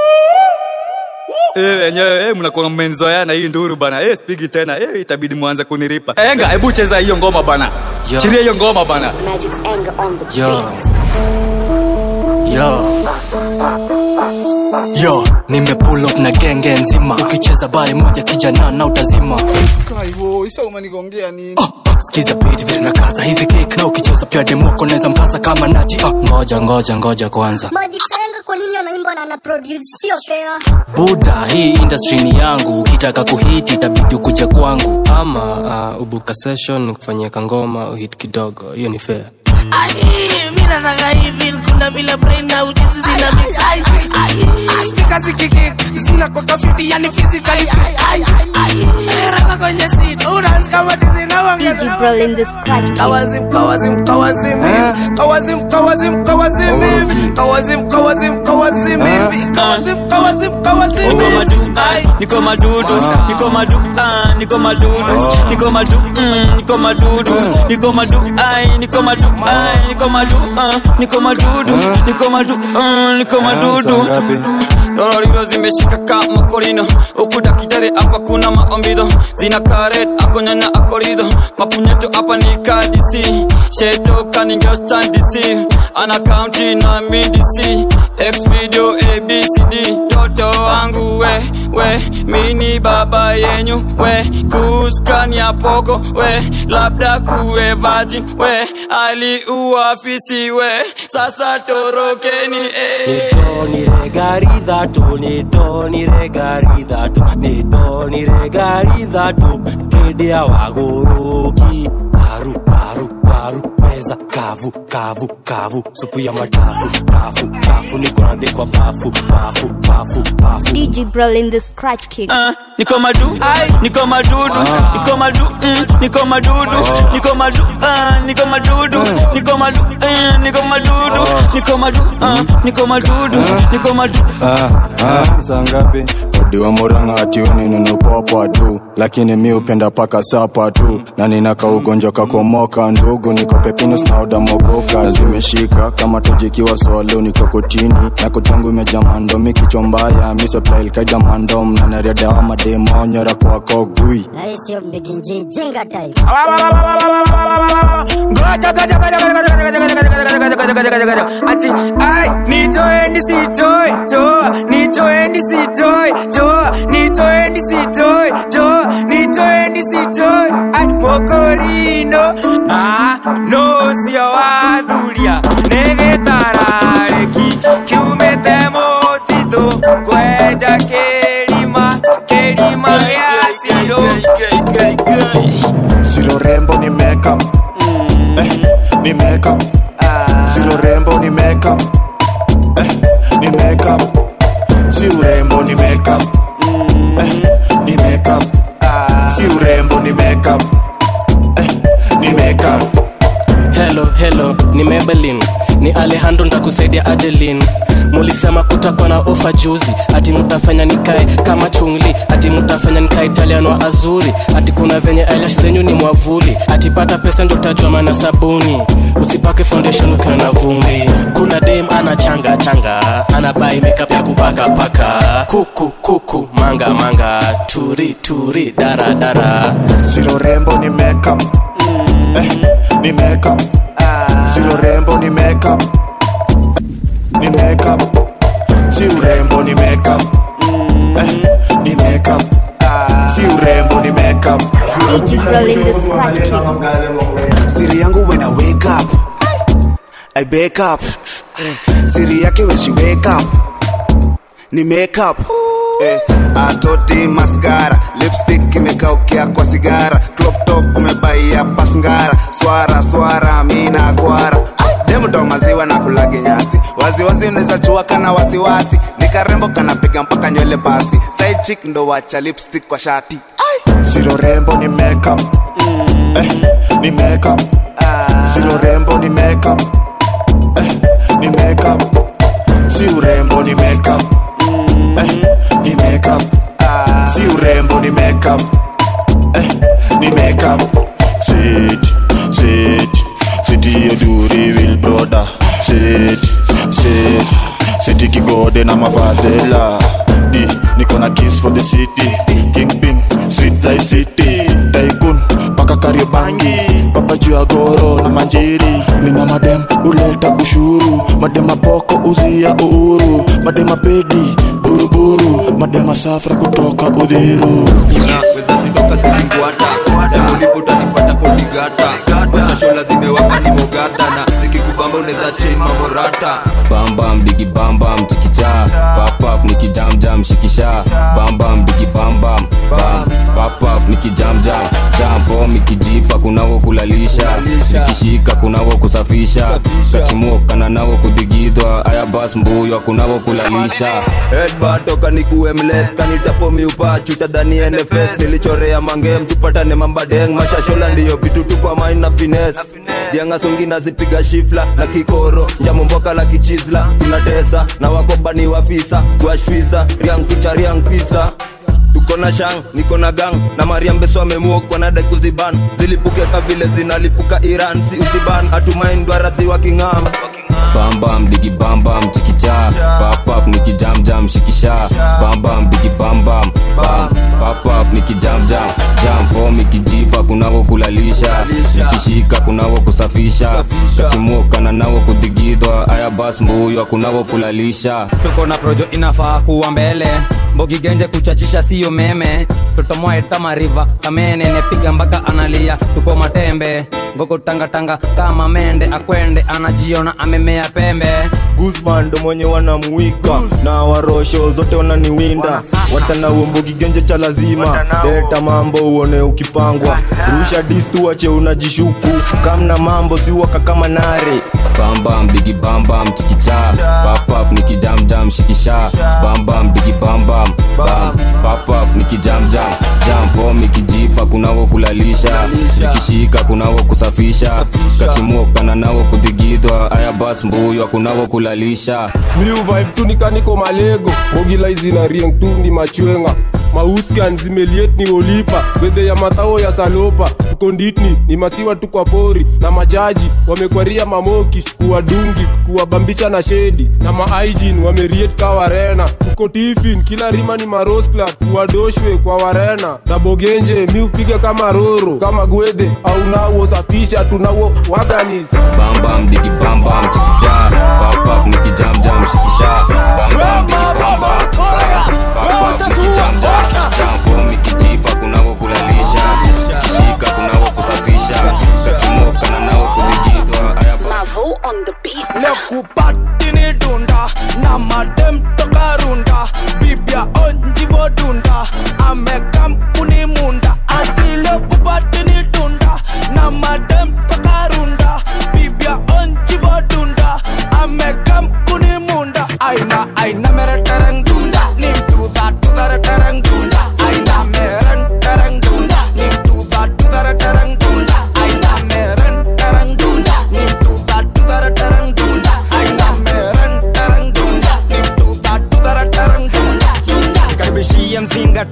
Eh, enyewe eh, mnakuwa mmenzoeana hii nduru bana eh, spigi tena eh, itabidi mwanze kuniripa enga hebu cheza hiyo ngoma bana Yo. chiria hiyo ngoma bana yo yo yo nimepull up na genge nzima ukicheza bale moja kijana na utazima hivyo isa umenigongea nini skiza beat vile nakaza hizi kick na ukicheza pia demoko naweza mpasa kama nati ah. ngoja ngoja ngoja kwanza Majitenga kwa nini anaimba na anaproduce sio fair. buda hii industry ni yangu ukitaka kuhiti itabidi ukuje kwangu ama uh, ubuka session kufanyia kangoma uhit kidogo hiyo ni fair mina nataka hivi kuna vile brain na ujuzi zina mix ai ai speaker zikiki zina kwa kafiti yani physically fit ai ai rapa kwenye seat unaanza kama tizi na wanga DJ Brolin the Scratch King. kawazim kawazim kawazim hivi kawazim kawazim kawazim hivi kawazim kawazim kawazim hivi kawazim kawazim kawazim Niko hivi madu, ai, niko madudu, niko madu, ah, niko madudu, niko madu, mm, niko madudu, niko madu, ai, niko madu, ai, niko madu, ah, niko madudu, niko madu, ah, niko madudu. Lororiro zimeshika kama korino, ukuta kidare hapa kuna maombido, zina karet akonyanya akorido, mapunyeto hapa ni kadisi, sheto kaningo stand DC, ana county na midisi, X video ABCD, toto wangu we, we, mini baba yenyu we, kuskani ya poko we, labda kuwe virgin we, aliuafisi we, sasa torokeni eh. nitooniregaridhatu nitooniregaridhatu nitooniregaridhatu hĩndĩ ya wagũrũki paru paru paru meza kavu kavu kavu supu ya madafu dafu dafu nikoandikwa bafu bafu bafu bafu DJ Brolin the Scratch King. niko madu niko madudu niko madu mm, niko madudu niko madu ah, niko madudu niko madu eh, niko madudu niko madu ah, niko madudu niko madu Ah, ah, saa ngapi odiwa muranga atiweni ninupopwa tu lakini mi upenda paka sapa tu na ninaka ugonjwa kakomoka ndugu niko pepinus na udamogoka zimeshika kama tojikiwa swalo niko kotini na kotangu imejaa mandomi kichwa mbaya misoplailkaida mandom na nariadawa mademonyora kwako gui Na hii sio mbiginji jenga type. Goja, goja, goja, goja, goja, goja, goja, goja, goja, goja, goja, goja, goja. Ati, ai, nitoeni sitoi, toa, nitoeni sitoi, toa, nitoeni sitoi, toa, nitoeni sitoi. Ai, mokorino, ah, no sio wadhuria, negetarareki, kiumete motito, kwenda kerima, kerima ya siro. makeup eh, ni makeup silo rembo ni makeup eh, ni makeup si urembo ni makeup eh, ni makeup si urembo ni makeup eh, ni makeup helo helo ni mebelin ni alejandro ntakusaidia ajelin mulisema kutakuwa na ofa juzi ati mutafanya nikae kama chungli ati mutafanya nikae italian wa azuri ati kuna venye eyelash zenyu ni mwavuli ati pata pesa ndio utajua maana sabuni usipake foundation ukiwa na vumbi kuna dem ana changa changa ana bai makeup ya kupaka paka kuku kuku manga manga turi turi dara dara silo rembo ni makeup eh, ni makeup silo rembo ni makeup ni makeup si urembo ni makeup eh, ni makeup si urembo ni makeup DJ Brolin the Scratch King. siri yangu when I wake up I wake up siri yake when she wake up ni makeup eh, atoti maskara lipstick imekaukia kwa sigara crop top umebaia pasngara swara swara mina gwara demuto maziwa na kulage nyasi waziwazi unaweza chua kana wasiwasi nikarembo kanapiga mpaka nywele basi side chick ndo wacha lipstick kwa shati silo rembo ni makeup eh, ni makeup silo rembo ni makeup eh, ni makeup si urembo ni makeup eh, ni makeup si urembo ni makeup eh, ni makeup sit sit sit yeduri will brother sit sit sit kigode na mafadhela di niko na kiss for the city kingping sweet thy city tycoon paka kariobangi papa juu ya goro na manjiri nina madem uleta ushuru madema poko uzia uhuru madema pedi buruburu madema safra kutoka udhiru naweza zitoka zikingwata tamulipo utanipata potigata mashashola zimewaka ni mogata na zikikubamba unaweza chain mamorata bambam digi bambam chikicha pafpaf nikijamjam shikisha bambam digi bambam bam pafpaf nikijamjam jampo mikijipa kunawo kulalisha zikishika kunawo kusafisha kakimokana nawo kudigidwa aya bas mbuywa kunawo kulalisha headbutt toka nikuwe mles kanitapo miupa chuta dhani nfs nilichorea mangem tupatane mambadeng mashashola ndiyo vitutu kwa main na fines diangasongi nazipiga shifla na kikoro njamomboka la kichizla tunatesa na wakobani wafisa guashfisa riang ficha riang fisa tuko na shang niko na gang na mariam beso amemuokwa na kuziban zilipuke ka vile zinalipuka iran si uziban hatumaindwarazi wa king'am bambam digi bambam chikicha pafpaf nikijamjam shikisha bambam digi bambam bam pafpaf nikijamjam jampo mikijipa kunawo kulalisha zikishika kunawo kusafisha kakimokana nawo kudigidwa aya bas mbuywa kunawo kulalisha tuko na projo inafaa kuwa mbele mbogi genje kuchachisha siyo meme tutomoeta mariva kamene nepiga mpaka analia tuko matembe ngoko tangatanga kama mende akwende anajiona amemea pembe guzman ndo mwenye wanamuwika na warosho zote wananiwinda watana uombogi genje cha lazima leta mambo uone ukipangwa rusha distu wache unajishuku kamna mambo siwaka kama nare bambam digi bambam chikicha pafpaf nikijamjam shikisha bambam digi bambam bam pafpaf nikijamjam jampo mikijipa kunawo kulalisha zikishika kunawo kusafisha kakimokana nawo kudigidwa aya bas mbuywa kunawo kulalisha miu vibe tu nikaniko malego ogilaizi na rieng tu ni machwenga mauskan zimeliet ni olipa bedhe ya matao ya salopa tukonditni ni masiwa tu kwa pori na majaji wamekwaria mamoki kuwadungi kuwabambisha na shedi na maaijin wameriet ka warena tuko tifin kila rima ni maroskla kuwadoshwe kwa warena na bogenje mi upiga kama roro kama gwedhe au nawo safisha tunawo waganis bambam digi bambam chikicha pafpaf nikijamjam shikisha bambam digi bambam pafpaf nikijamjam jampo mikijipa kunawo kulalisha kishika kunawo kusafisha kakimokana nawo kudigidwa aya lekupatini dunda na madem toka runda bibia onjivo dunda amekam kuni munda ati lekupatini dunda na madem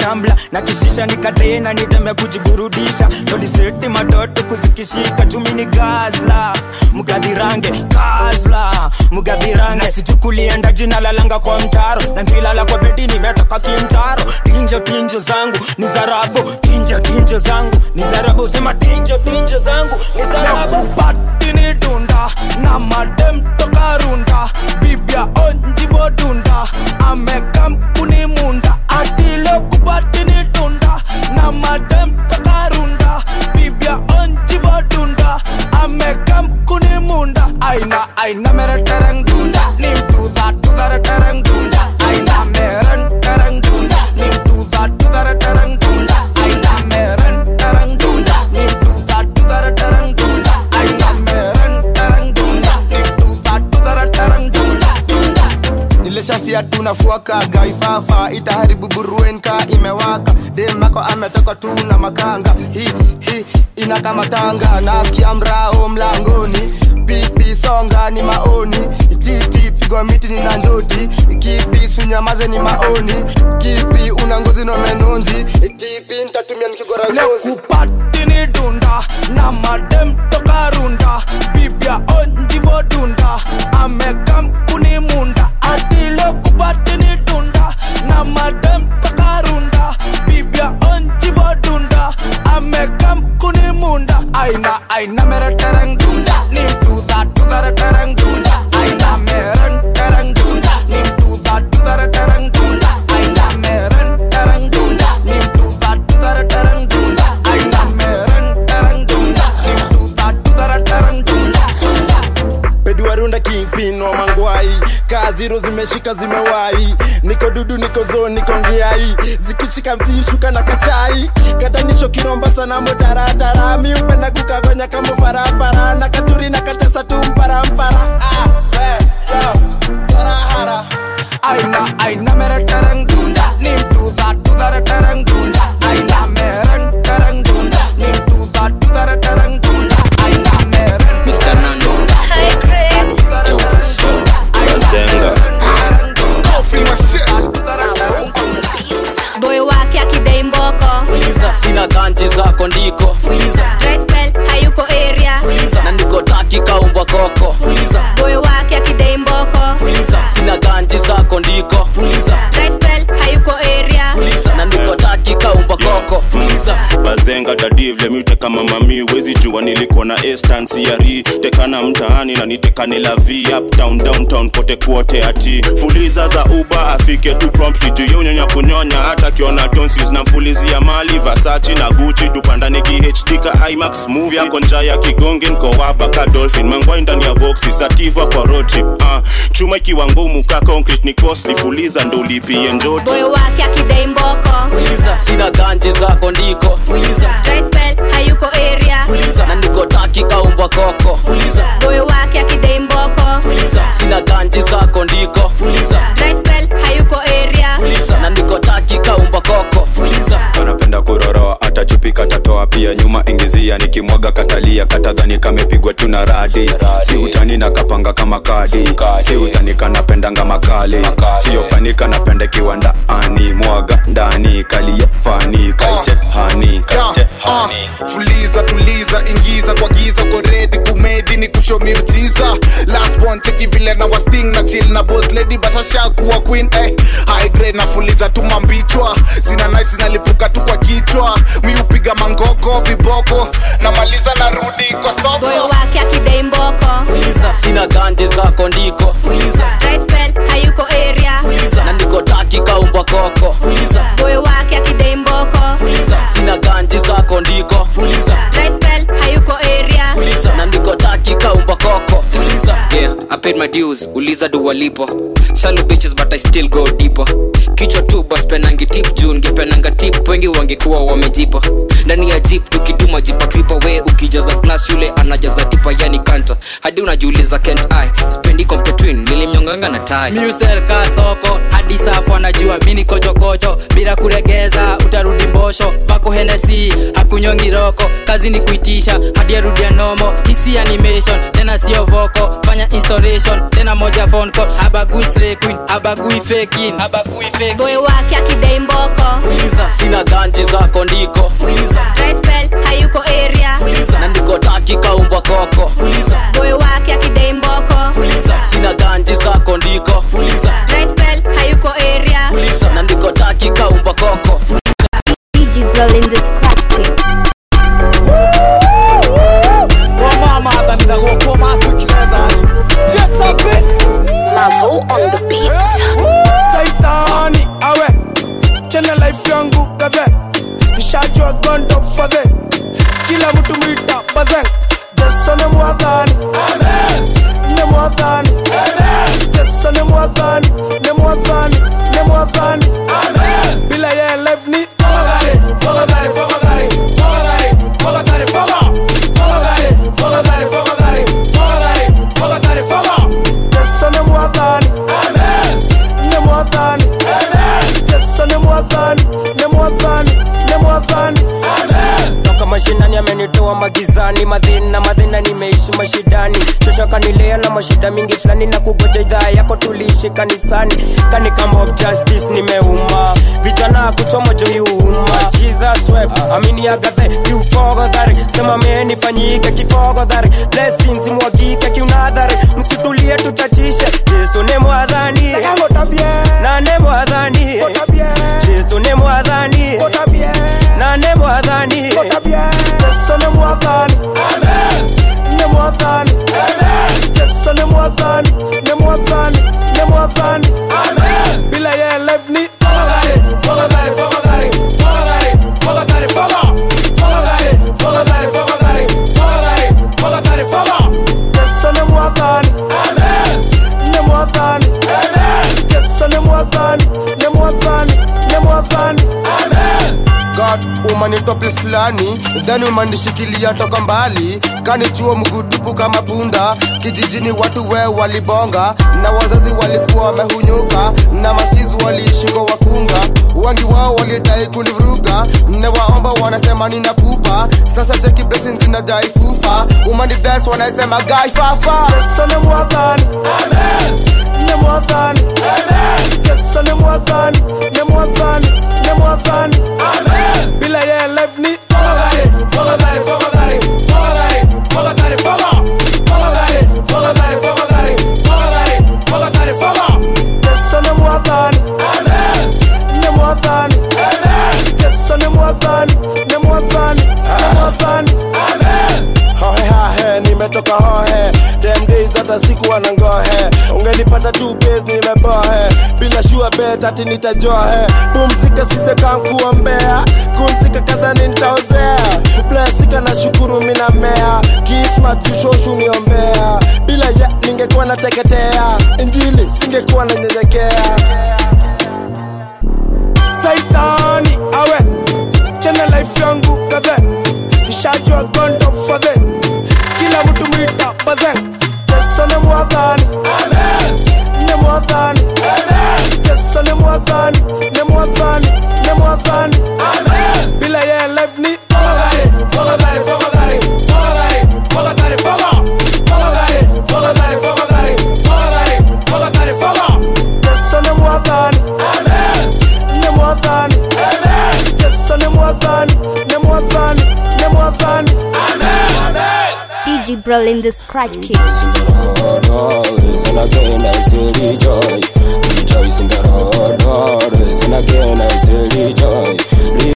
tambla na kishisha nikatena nitembe kujiburudisha todiseti matoto kuzikishika chumi ni gazla mgadhirange gazla mgadhirange sichukulienda jina lalanga kwa mtaro na ngilala kwa bedi nimetoka kimtaro tinjo tinjo zangu ni zarabu tinjo tinjo zangu ni zarabu sema tinjo tinjo zangu ni zarabu patini dunda na madem toka runda bibia onjivo dunda amekam kuni munda atilo kubatini dunda na madem toka runda bibia onjivo dunda amekam kuni munda aina aina mere tereng dunda nim tuda tuda tereng dunda aina meren tereng dunda nim tuda tuda tereng dunda aina meren tereng dunda nim tuda tuda tereng dunda aina meren tereng dunda nim tuda tuda tereng dunda nilishafia tunafuaka gaifafa itaharibu buruenka imewaka demako ametoka tu na makanga hi hi inakamatanga nasikia mrao mlangoni pipi songa ni maoni titi pigwa miti ni na njoti kipi sunyamaze ni maoni kipi una ngozi no menonzi tipi ntatumia nikigora ngozi lekupatini dunda na madem toka runda bibia onjivo dunda amekam kuni munda atilo kupatini dunda na madem toka runda bibia onjivo dunda amekam kuni munda aina aina mere tereng dunda nim tuda tuda tereng dunda aina meren tereng dunda nim tuda tuda tereng dunda aina meren tereng dunda nim tuda tuda tereng dunda aina meren tereng dunda nim tuda tuda tereng dunda peduarunda kingpin wa mangwai kaziro zimeshika zimewai niko dudu niko zo niko ngiai zikishika mzishuka na kachai katanisho kiromba sana motaratara miupenda kukagonya kama farafara na katuri na katesa tu mparampara ah, eh, yo, tarahara. aina aina mere tereng dunda nim tuda tuda tereng dunda aina meren tereng dunda nim tuda tuda tereng dunda aina meren Mr. Nando High grade. Bazenga. boy wake akidai mboko sina ganji zako ndiko Dry spell hayuko area na niko taki kaumbwa koko boy wake akidai mboko sina ganji zako ndiko Dry spell hayuko area na niko taki kaumbwa koko bazenga dadivle miuteka mamami wezi jua nilikuwa na estansiari tekana mtaani na nitekane la v uptown downtown kote kuote ati fuliza za uba afike tu promptly juu ya unyonya kunyonya hata kiona tonsis na mfulizia mali vasachi na guchi dupandani kihd ka imax movie yako nja ya kigonge nkowaba ka dolphin mangwai ndani ya voxi sativa kwa road trip uh, chuma ikiwa ngumu ka concrete ni costly fuliza ndo ulipie njoti boy wake akidai mboko sina ganji zako ndiko Dry spell hayuko area na niko taki kaumbwa koko boy wake akidai mboko sina ganji zako ndiko Dry spell hayuko area na niko taki kaumbwa koko anapenda kuroroa atachupika tatoa pia nyuma ingizia nikimwaga katalia katadhani kamepigwa tu na radi si utani na kapanga kama kadi si utani kanapendanga makali siyofanika napenda kiwa ndaani mwaga ndani kalia fani kaite hani kaite hani fuliza tuliza ingiza kwa giza ko redi kumedi ni kusho miujiza last one cheki vile na wasting na chill na boss lady batasha kuwa queen eh high grade na fuliza tu mambichwa zina nice nalipuka tu kwa kichwa mi upiga mangoko viboko na maliza na rudi kwa soko boy wake akidai mboko sina ganji zako ndiko Dry spell hayuko area na niko taki kaumbwa koko boy wake akidai mboko sina ganji zako ndiko Dry spell hayuko area na niko taki kaumbwa koko yeah i paid my dues uliza do walipo shallow bitches but i still go deeper kichwa tu bas penangi tip juu ngepenanga tip wengi wangekuwa wamejipa ndani ya jeep tukituma jipa kripa we ukijaza glass yule anajaza tipa yani kanta hadi unajiuliza kent i spendi competwin nilimnyonganga na tai miuserka soko soko hadi safu anajua mini kochokocho bila kuregeza utarudi mbosho pako henesi hakunyongi roko kazi ni kuitisha hadi arudia nomo hisi animation tena sio voko fanya installation tena moja phone call habagui slay queen habagui faking habagui fake boy wake akidai mboko sina ganji zako ndiko Drespel hayuko area na ndiko taki kaumbwa koko boy wake akidai mboko sina ganji zako ndiko Drespel hayuko area na ndiko taki kaumbwa koko DJ Bro in the scratch king Mavo on the beat. Saitani awe chena life yangu kaze nishajua gondo fadhe kila mtu mwita bazen Yesu ni mwadhani ni mwadhani Yesu ni mwadhani ni mwadhani ni mwadhani bila yeye life ni fogadhari fogadhari fogadhari fogadhari fogadhari fogadhari fogadhari fogadhari fogadhari fogadhari fogadhari Yesu ni mwadhani ni mwadhani Yesu ni mwadhani ni mwadhani ni mwadhani toka mashinani amenitoa magizani madhina madhina nimeishi mashidani shosho kanilea na mashida mingi fulani na kugoja idhaa yako tuliishi kanisani kani kama of justice nimeuma vijana kuchoma joiuma jesus web amini agathe kiufogodhari sema menifanyike kifogodhari blessings mwagike kiunadhari msitulie tutachishe yesu ni mwadhani na ne mwadhani yesu ni mwadhani na ne mwadhani Yesu ni mwadhani ni mwadhani Yesu ni mwadhani ni mwadhani ni mwadhani bila yeye life ni fogadhari fogadhari fogadhari fogadhari fogadhari fogadhari fogadhari fogadhari fogadhari fogadhari fogadhari Yesu ni mwadhani ni mwadhani Yesu ni mwadhani ni mwadhani ni mwadhani god umanitoa place fulani then umanishikilia toka mbali kanichuo mgutupu kama punda kijijini watu we walibonga na wazazi walikuwa wamehunyuka na masizi waliishi kwa wakunga wengi wao walidai kunivuruga newaomba wanasema nina pupa sasa cheki blessings zinajai fufa umani bless wanasema gai fafa Yesu ni mwadhani ni mwadhani Yesu ni mwadhani ni mwadhani ni mwadhani bila yeye life ni fogadhari fogadhari fogadhari fogadhari fogadhari fogadhari fogadhari fogadhari fogadhari fogadhari fogadhari Yesu ni mwadhani ni mwadhani Yesu ni mwadhani ni mwadhani ni mwadhani hohe hahe nimetoka hohe dem days hata siku anangohe ungenipata tu base nimebohe bila shua bet ati nitajohe pumzika sijakankuwa mbea kumzika kadhani nitaozea blesika na shukuru mina mea kismat jushoshu niombea bila ya ningekuwa nateketea injili singekuwa nanyenyekea saitani awe chena life yangu kaze nishajua gondo fadhe kila mtu mwita bazen Yesu ni mwadhani ni mwadhani Yesu ni mwadhani ni mwadhani ni mwadhani bila yeye life ni fogadhari fogadhari fogadhari fogadhari fogadhari fogadhari fogadhari fogadhari fogadhari fogadhari fogadhari Yesu ni mwadhani ni mwadhani Yesu ni mwadhani ni mwadhani ni mwadhani DJ Bro in the scratch king Oh,